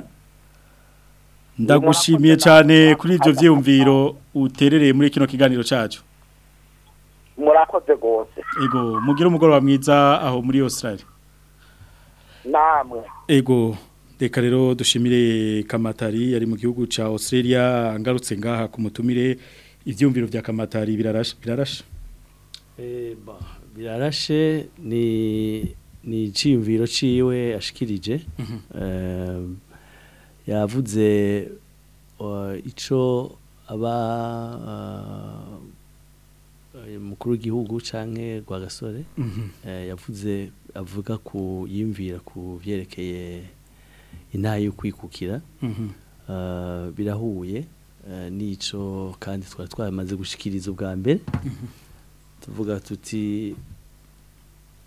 ndagushimiye cyane kuri ibyo byiyumviro uterereye muri kino kiganiro cyacu murakoze rwose ego mugire umugoroba mwiza aho muri Australia namwe ego reka rero dushimire kamatari yari mu gihugu cya Australia ngarutse ngaha ku mutumire ibyumviro bya kamatari birarashe birarashe Eh, ba, birarashe ni ni iciyumviro ciwe ashikirije Eh, yavuze uh, ico aba uh, mukuru w'igihugu canke Rwagasore Mhm. eh, yavuze avuga ku yimvira ku vyerekeye intayo yo kwikukira Mhm. Uh, birahuye uh, nico kandi twari twamaze gushikiriza ubwa mbere tuvuga tuti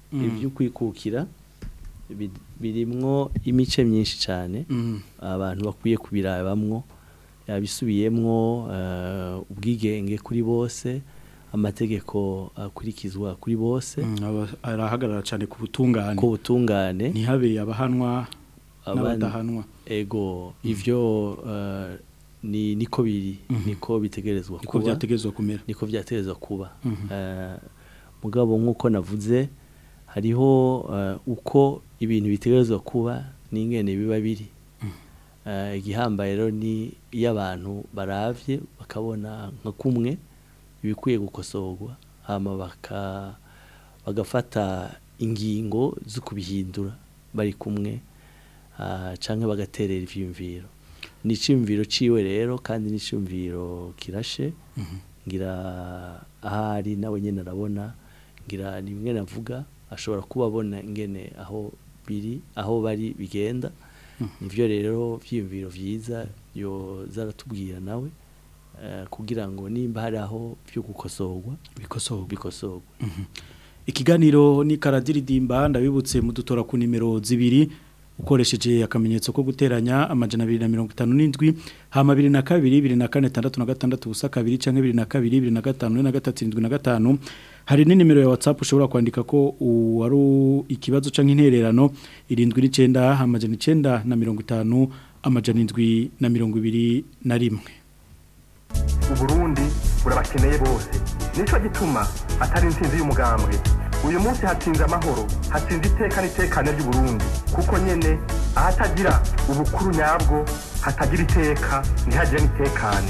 Mm. ibyo kwikukira bi- birimwo imice myinshi cyane Mm. abantu bakwiye kubirabamwo yabisubiyemwo eh, ubwigenge kuri bose amategeko akurikizwa kuri bose Mm, aba- arahagarara cyane ku butungane ku butungane ntihabe abahanwa Abandi- n'abadahanwa ego ivyo eh, ni niko biri niko bitegerezwa niko kuba byategezwa kumera niko byategezwa kuba Mhm. Eh, mugabo nk'uko navuze hariho eh, uko ibintu bitegerezwa kuba n'ingene biba biri Eh, igihambaye rero ni iyo abantu baravye bakabona nka kumwe ibikwiye gukosorwa hama baka bagafata ingingo zo kubihindura bari kumwe ah, canke bagaterera ivyiyumviro ni iciyumviro ciwe rero kandi ni iciyumviro kirashe ngira ahari nawe nyene arabona ngira ni bimwe navuga ashobora kuba abona ingene aho biri aho bari bigenda nivyo rero vyiyumviro vyiza yo zaratubwira nawe eh, kugira ngo nimba hari aho vyo gukosorwa bikosorwa bikosorwa ikiganiro ni karadiridimba ndabibutse mudutora ku nimero zibiri ukoresheje akamenyetso ko guteranya amajana abiri na mirongo itanu n'indwi hama abiri na kabiri bibiri na kane tandatu na gatandatu ubusa kabiri canke bibiri na kabiri bibiri na gatanu ine na gatatu irindwi na gatanu hari n'inimero ya whatsapp ushobora kwandika ko u- ari u- ikibazo canke intererano irindwi n'icenda amajana icenda na mirongo itanu amajana indwi na mirongo ibiri na rimwe uburundi burabakeneye bose nico gituma atari intsinzi y'umugambwe uyu munsi hatsinze amahoro hatsinze iteka n'itekane ry'uburundi kuko nyene ahatagira ubukuru nyabwo hatagira iteka ntihagire n'itekane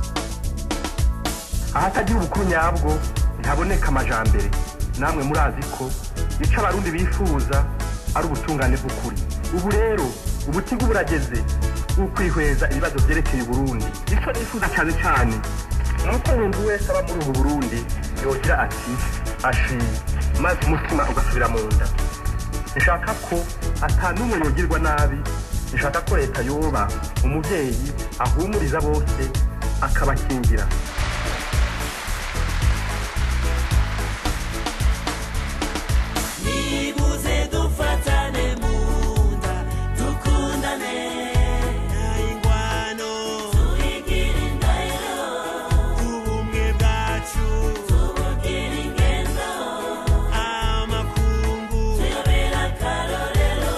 ahatagira ubukuru nyabwo ntihaboneka amajambere namwe murazi ko ico abarundi bifuza ari ubutungane bw'ukuri ubu rero ubutigu burageze ukwihweza ibibazo vyerekeye uburundi ico nifuza cane cane nuko umuntu wese aba muri ubu burundi yogira ati ashiye maze umutima ugasubira mu nda nshaka ko ata n'umwe yogirwa nabi nshaka ko leta yoba umuvyeyi ahumuriza bose akabakingira nibuze dufatane mu nda dukundane ingwano tuyigire indahiro ubumwe bwacu tubugire ingendo amakungu tuyobera akarorero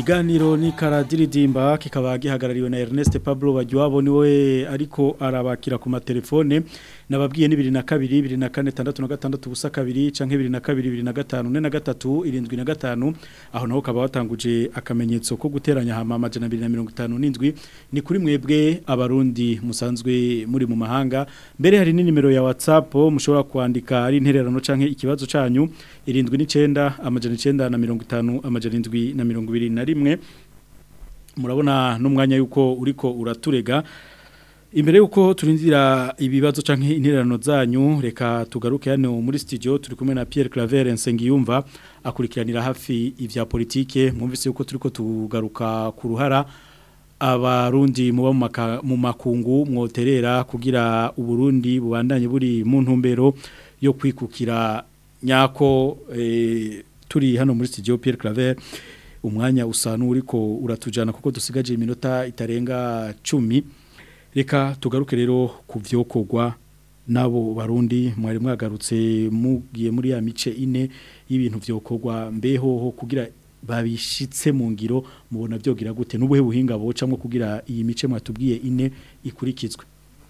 Ikiganiro ni karadiridimba kikaba gihagarariwe na Ernest Pablo Bajwabo niwe ariko arabakira ku matelefone nababwiye ni 22 24 busa kabiri canke 22 25 na gatatu irindwi na gatanu aho naho kaba watanguje akamenyetso ko guteranya hama amajana 257 ni kuri mwebwe abarundi musanzwe muri mu mahanga mbere hari ni nimero ya WhatsApp mushobora kwandika ari intererano canke ikibazo canyu irindwi n'icenda amajana 9 na 50 amajana 7 na 20 na rimwe murabona n'umwanya yuko uriko uraturega imbere yuko turindira ibibazo canke intererano zanyu reka tugaruke hano muri studio turi kumwe na Pierre Claver Nsengiyumva akurikiranira hafi ivya politike mwumvise yuko turiko tugaruka ku ruhara abarundi muba mu makungu mwoterera kugira uburundi bubandanye buri mu ntumbero yo kwikukira nyako e, turi hano muri studio Pierre Claver umwanya usa n'uriko uratujana kuko dusigaje iminota itarenga 10 reka tugaruke rero ku vyokorwa nabo barundi mwari mwagarutse mugiye muri ya mice ine y'ibintu vyokorwa mbeho kugira babishitse mu ngiro mubona byogira gute n'ubuhe buhinga bocamwe kugira iyi mice mwatubwiye ine ikurikizwe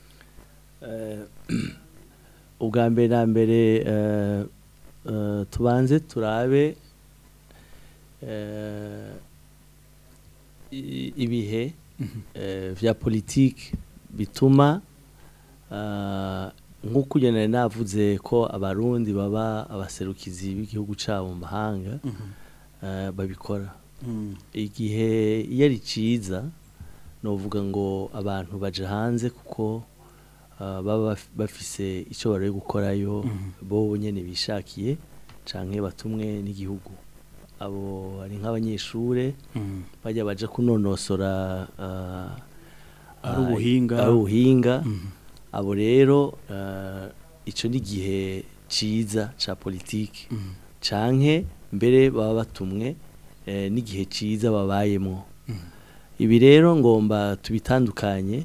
ubwa mbere na mbere tubanze turabe ibihe vya politiki bituma nk'uko ugenera navuze ko abarundi baba abaserukizi b'igihugu cyabo mu mahanga babikora igihe iyo ari cyiza ni uvuga ngo abantu baje hanze kuko baba bafise icyo bari gukorayo bo nyine bishakiye cyangwa batumwe n'igihugu abo ari nk'abanyeshuri bajya baje kunonosora ari ubuhinga ari ubuhinga abo rero icyo ni igihe cyiza cya politiki canke mbere baba batumwe n'igihe cyiza babayemo ibi rero ngomba tubitandukanye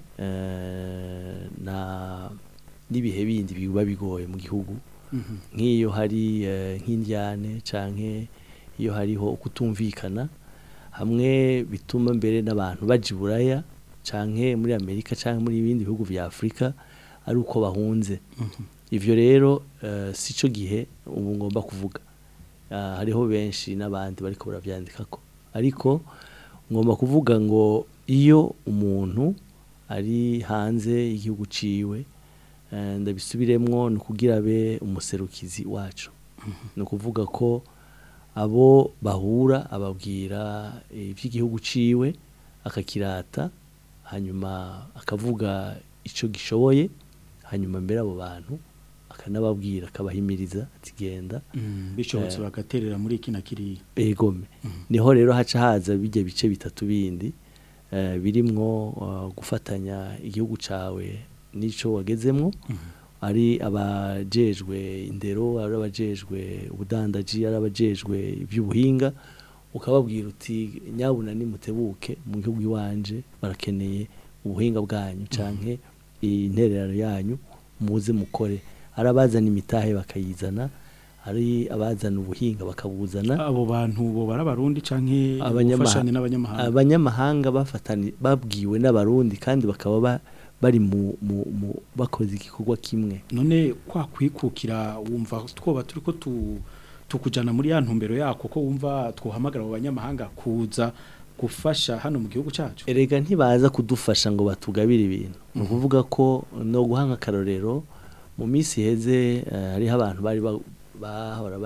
na n'ibihe bindi biba bigoye mu gihugu nk'iyo hari nk'indyane canke iyo hariho kutumvikana hamwe bituma mbere n'abantu bajya iburaya canke muri amerika canke muri ibindi bihugu vya afurika ari uko bahunze ivyo rero si cyo gihe ubu ngomba kuvuga hariho benshi n'abandi bariko baravyandikako ariko ngomba kuvuga ngo iyo umuntu ari hanze y'igihugu ciwe ndabisubiremwo ni ukugira abe umuserukizi wacu ni ukuvuga ko abo bahura ababwira iby'igihugu ciwe akakirata hanyuma akavuga icyo gishoboye hanyuma mbere abo bantu akanababwira akabahimiriza ati genda bishobotse bagaterera muri iki na kiriya egome niho rero haca haza bijya bice bitatu bindi birimwo gufatanya igihugu cyawe n'icyo wagezemo ari abajejwe indero ari abajejwe ubudandaji ari abajejwe iby'ubuhinga ukababwira uti nyabuna nimutebuke mu gihugu iwanje barakeneye ubuhinga bwanyu canke intererano yanyu muze mukore ari abazana imitahe bakayizana ari abazana ubuhinga bakabuzana abo bantu bo barabarundi canke abanyamahanga n'abanyamahanga abanyamahanga bafatani babwiwe n'abarundi kandi bakaba bari mu bakoze igikorwa kimwe none kwa kwikukira wumva twoba turi ko tukujyana muri ya ntumbero yako ko wumva twohamagara abo banyamahanga kuza gufasha hano mu gihugu cyacu erega ntibaza kudufasha ngo batugabire ibintu ni ukuvuga ko no guhanga akarorero mu minsi iheze hariho abantu bari bahora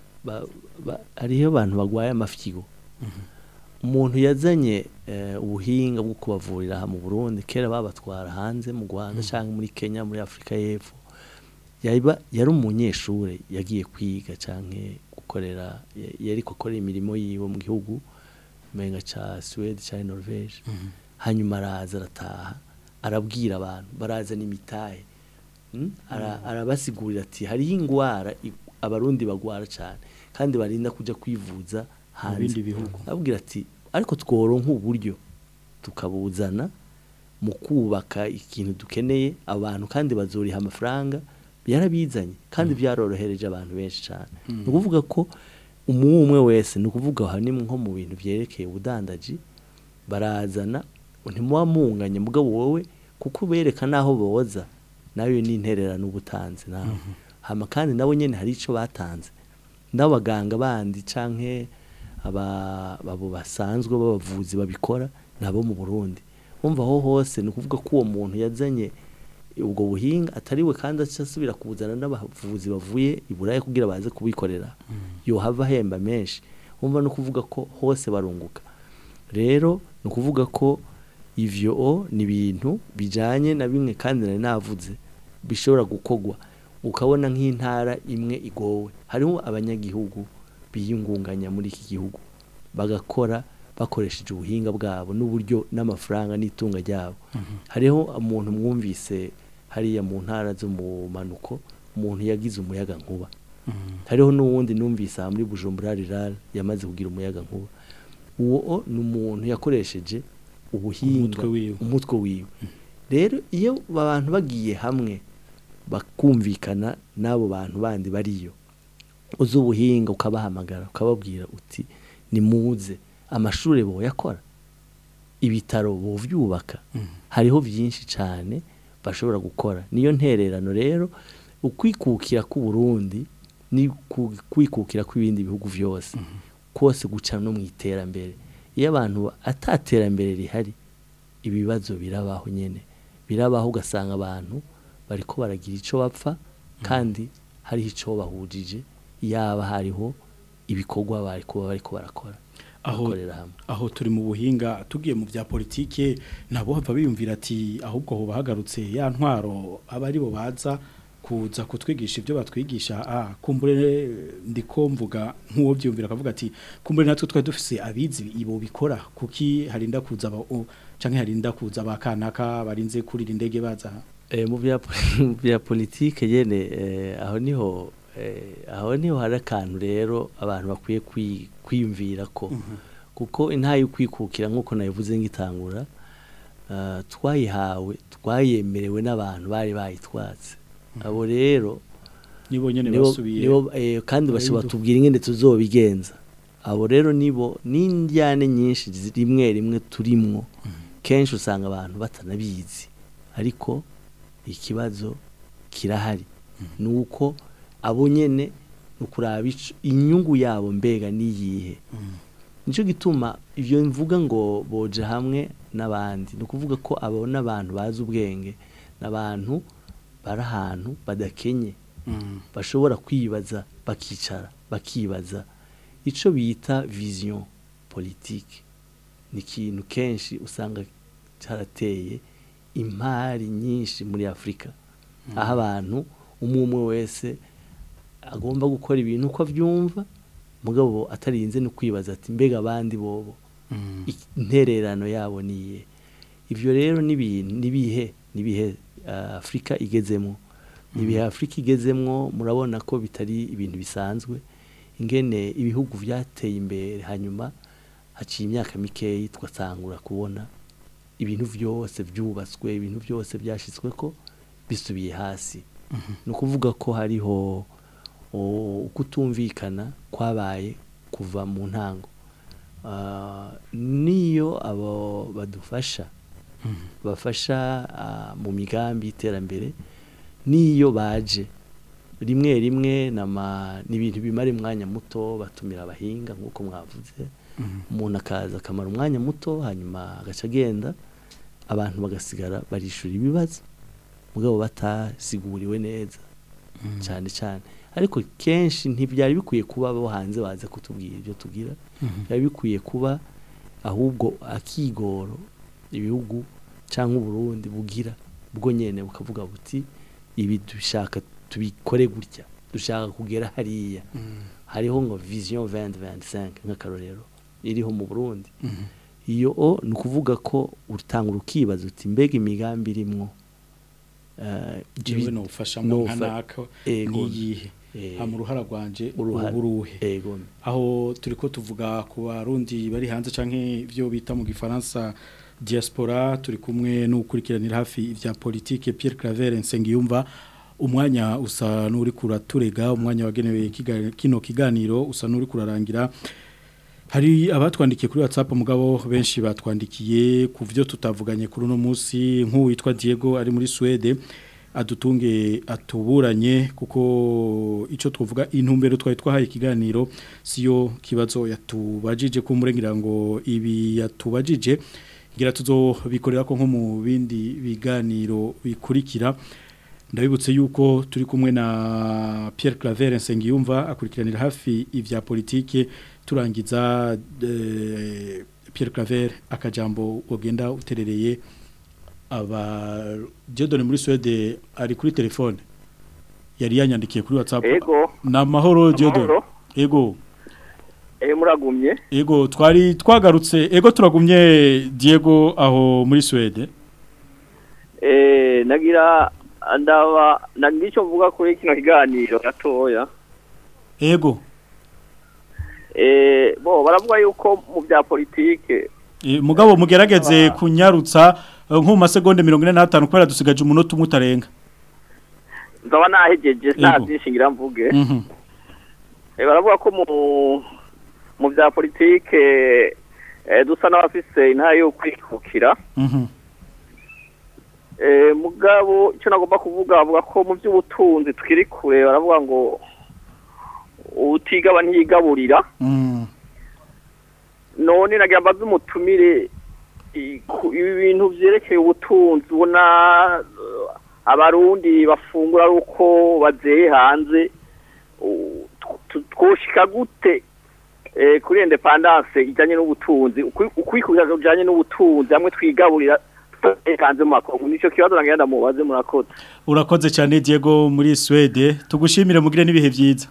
hariho abantu barwaye amafyigo umuntu yazanye ubuhinga bwo kubavurira mu Burundi kera babatwara hanze mu Rwanda cyangwa muri Kenya muri Afurika y'Epfo yari umunyeshuri yagiye kwiga cyangwa gukorera yari gukorera imirimo yiwe mu gihugu umenga cya Suwede cyangwa Norvege hanyuma araza arataha arabwira abantu barazana imitahe arabasigurira ati hariho indwara abarundi bagwara cyane kandi barinda kujya kwivuza hanze bindi bihugu abwira ati ariko tworonka uburyo tukabuzana mu kubaka ikintu dukeneye abantu kandi bazuriha amafaranga yarabizanye kandi byarorohereje abantu benshi cyane ni ukuvuga ko umwe umwe wese ni ukuvuga aha ni nko mu bintu byerekeye ubudandaji barazana ntimuba munganye mugabo wowe kuko ubereka n'aho boza nayo ni intererano uba utanze nawe hama kandi nabo nyine hari icyo batanze n'abaganga bandi canke aba abo basanzwe b'abavuzi babikora nabo mu Burundi umva aho hose ni ukuvuga ko uwo muntu yazanye ubwo buhinga atariwe kandi asubira kubuzana n'abavuzi bavuye i Buraya kugira baze kubikorera yohava ahemba menshi umva no kuvuga ko hose barunguka rero ni ukuvuga ko ivyo o ni ibintu bijanye na bimwe kandi nari navuze bishobora gukogwa ukabona nk'intara imwe igowe hariho abanyagihugu biyungunganya muri iki gihugu bagakora bakoresheje ubuhinga bwabo n'uburyo n'amafaranga n'itunga ryabo hariho umuntu mwumvise hariya mu ntara zo mu manuko umuntu yagize umuyaga nkuba hariho n'uwundi numvise aha muri bujumbura rirara yamaze kugira umuyaga nkuba uwo ni umuntu yakoresheje ubuhinga Umutwe wiwe. umutwe wiwe rero iyo abantu bagiye hamwe bakumvikana n'abo bantu bandi bariyo uzi ubuhinga ukabahamagara ukababwira uti nimuze amashuri boyakora ibitaro bovyubaka hariho byinshi cyane bashobora gukora niyo ntererano rero ukwikukira ku Burundi ni ku- kwikukira kw'ibindi bihugu byose kose guca no mu iterambere iyo abantu ataterambere rihari ibibazo birabaho nyene birabaho ugasanga abantu bariko baragira ico bapfa kandi hariho ico bahujije yaba hariho ibikorwa bari kuba bariko barakora aho bakorera hamwe aho turi mu buhinga tugiye mu bya politike nabo hava biyumvira ati ahubwo ho bahagarutse ya ntwaro aba ari bo baza kuza kutwigisha ibyo batwigisha ah kumbure ndiko mvuga nk'uwo byumvira akavuga ati kumbure natwe twari dufise abizi ibo bikora kuki harinda kuza aba o- canke harinda kuza abakanaka barinze kurira indege baza aha?" Eh, mu bya mu bya politike yene eh, aho niho eh, aho niho hari akantu rero abantu bakwiye kwi- kwiyumvira ko kuko intayi ukwikukira nk'uko nabivuze ngitangura ah, twayihawe twayemerewe n'abantu bari bayitwatse abo rero nibo nyene nibo- basubiye nibo, eh, kandi Abahindu. bashobora tubwira ingene tuzobigenza abo rero nibo n'indyane nyinshi zi- rimwe rimwe turimwo kenshi usanga abantu batanabizi ariko ikibazo kirahari ni uko abo nyene ni ukuraba ico- inyungu yabo mbega niyihe nicyo gituma ibyo mvuga ngo boje hamwe n'abandi ni ukuvuga ko abo n'abantu bazi ubwenge n'abantu bari ahantu badakenye Mm. bashobora kwibaza bakicara bakibaza icyo bita vision politike ni ikintu kenshi usanga cyarateye impari nyinshi muri afurika aho abantu umwe umwe wese agomba gukora ibintu uko abyumva mugabo atarinze no kwibaza ati mbega abandi bobo Mm. ik- intererano yabo niye ibyo rero n'ibintu nibihe nibihe ah, Afrika igezemo nibihe Afrika igezemwo murabona ko bitari ibintu bisanzwe ingene ibihugu byateye imbere hanyuma haciye imyaka mikeyi twatangura kubona ibintu byose byubatswe ibintu byose byashitswe ko bisubiye hasi ni ukuvuga ko hariho o- ukutumvikana kwabaye kuva mu ntango Ah, niyo abo badufasha bafasha ah, mu migambi y'iterambere niyo baje rimwe rimwe nama ni ibintu bimara umwanya muto batumira abahinga nk'uko mwavuze umuntu akaza akamara umwanya muto hanyuma agaca agenda abantu bagasigara barishura ibibazo mugabo batasiguriwe neza cyane cyane ariko kenshi ntibyari bikwiye kuba abo hanze baza kutubwira ibyo tugira byari bikwiye kuba ahubwo akigoro ibihugu cyangwa uburundi bugira bwo nyene bukavuga buti ibi dushaka tubikore gutya dushaka kugera hariya hariho ngo vision 2025 nk'akarorero iriho mu burundi iyo o ni ukuvuga ko utanga urukibaza uti mbega imigambi irimwo eh, jewe ibi- nofashamwo nka nofa- naka Ego. niyihe Eh, hama uruhara rwanje uruhara. uruhe ego aho turiko tuvuga ku barundi bari hanze canke ivyo bita mu gifaransa diaspora turi kumwe n'ukurikiranira hafi ivya politike Pierre Claver Nsengiyumva umwanya usa n'uri kuraturega umwanya wagenewe kiga- kino kiganiro usa n'uri kurarangira hari abatwandikiye kuri WhatsApp mugabo benshi batwandikiye ku byo tutavuganye kuri uno munsi nk'uwitwa Diego ari muri Swede adutunge atuburanye kuko icyo twavuga intumbero twari twahaye ikiganiro siyo kibazo yatubajije ku murengera ngo ibi yatubajije ngira tuzobikorera ko nko mu bindi biganiro bikurikira ndabibutse yuko turi kumwe na Pierre Claver Nsengiyumva akurikiranira hafi ivya politike turangiza eh, Pierre Claver akajambo ugenda uterereye aba Diodone muri Swede ari kuri telefone yari yanyandikiye kuri WhatsApp Ego. na mahoro Diodone Amahoro. ego Eh muragumye ego twari twagarutse ego turagumye Diego aho muri Swede eh nagira ndaba nagira icyo mvuga kuri kino kiganiro gatoya ego eh bo baravuga yuko mu bya politike E, mugabo mugerageze kunyarutsa eh, nko mu masegonde 45 kubera dusigaje umunota umwe utarenga nzaba nahejeje nta Ego. byinshi ngira mvuge Mhm. eh baravuga ko mu mu bya politike eh dusa n'abafise intara yo kwikukira Mhm. Eh, mugabo icyo nagomba kuvuga bavuga ko mu by'ubutunzi tukiri kure baravuga ngo utigaba ntiyigaburira Mm. none nagira mbaze umutumire i- ku- ibi bintu vyerekeye ubutunzi ubona eh, abarundi bafungura ari uko bazeye hanze u- tw- twoshika gute eh, kuri independance ijanye n'ubutunzi ukwi- ukwikukira kujanye n'ubutunzi hamwe twigaburira tutazeye hanze mu makungu nico kibazo nagira ndamubaze murakoze urakoze cyane Diego muri Swede tugushimire mugire n'ibihe byiza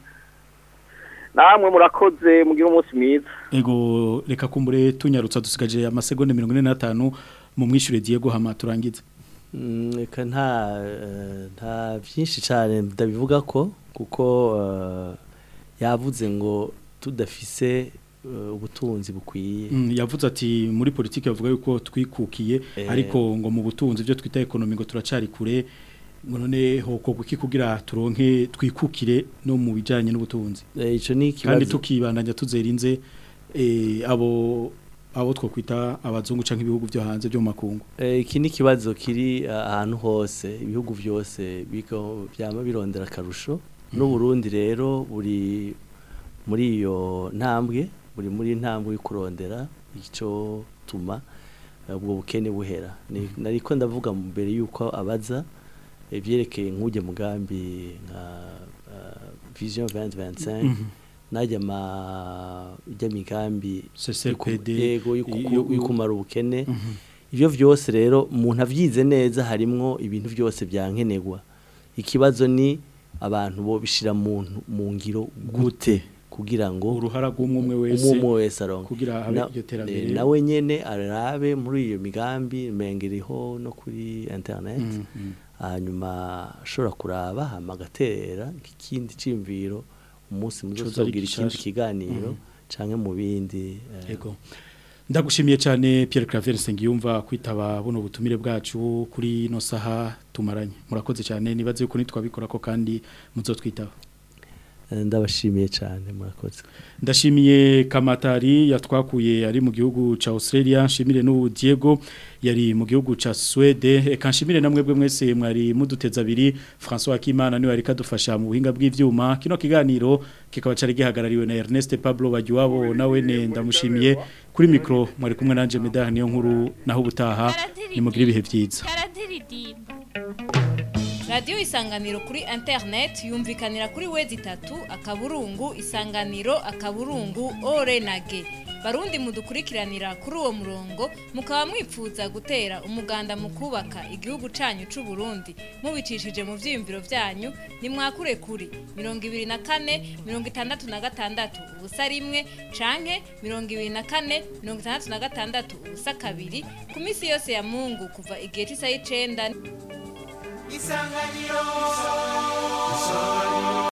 namwe murakoze mugire umunsi mwiza ego reka kumbure tunyarutsa dusigaje amasegonde 45 mu mwishure Diego hama turangize Mm, Eka nta eh, nta byinshi cyane ndabivuga ko kuko eh, yavuze ngo tudafise eh, ubutunzi bukwiye Mm, yavuze ati muri politiki bavuga yuko twikukiye Eh. ariko ngo mu butunzi byo twita ekonomi ngo turacari kure ngo none hoko kuki kugira turonke twikukire no mu bijanye n'ubutunzi Eh, ico ni kandi ikibazo tukibandanya tuzerinze eh, abo abo twokwita abazungu canke ibihugu byo hanze byo mu makungu Eh, iki ni ikibazo kiri ah, ahantu hose ibihugu byose biko byama birondera akarusho n'uburundi rero buri muri iyo ntambwe buri muri ntambwe yo kurondera icyo tuma eh, ubwo bukene buhera Ni- nariko ndavuga mbere yuko abaza ibyerekeye nk'ujya mugambi nka ah, vision 2025 Mhm. najya ma ijya migambi CCPD, yego yo- yukumara ubukene Mhm. ivyo vyose rero umuntu avyize neza harimwo ibintu byose byankenerwa ikibazo ni abantu bo bishira mu mu ngiro gute kugira ngo uruhara rw'umwe umwe wese umwe wese aronke kugira habe Na- iryo terambere eh, nawe nyene arabe muri iyo migambi mengeriho no kuri internet Mhm. hanyuma ashobora kuraba hama agatera ikindi cimviro umunsi Coza ari muzosogira ikindi gishasha. kiganiro Mhm. canke mu bindi eh, Ego. Ndagushimiye cyane Pierre Claver Sengiyumva kwitaba buno butumire bwacu kuri no saha tumaranye. Murakoze cyane nibaze yuko nitwabikora ko kandi muzotwitaba. eh, ndabashimiye cyane murakoze Ndashimiye Kamatari yatwakuye ari mu gihugu ca Australia, nshimire n'ubu Diego yari mu gihugu ca Swede, eka nshimire namwe bwe mwese mwari muduteza abiri, François Akimana niwe ari kadufasha mu buhinga bw'ivyuma. Kino kiganiro kikaba cari gihagarariwe na Ernest Pablo Bagiwabo nawe ne ndamushimiye kuri micro mwari kumwe nanje Medah niyo nkuru naho ubutaha nimugire ibihe vyiza. karadiridimba radiyo isanganiro kuri interineti yumvikanira kuri wezi itatu akaburungu isanganiro akaburungu ore na ge barundi mudukurikiranira kuri uwo murongo mukaba mwipfuza gutera umuganda mu kubaka igihugu cyanyu cy'u Burundi mubicishije mu byiyumviro byanyu nimwakure kuri mirongo ibiri na kane mirongo itandatu na gatandatu ubusa rimwe canke mirongo ibiri na kane mirongo itandatu na gatandatu ubusa kabiri ku minsi yose ya mungu kuva igihe cy'isaha y'icenda isanganiro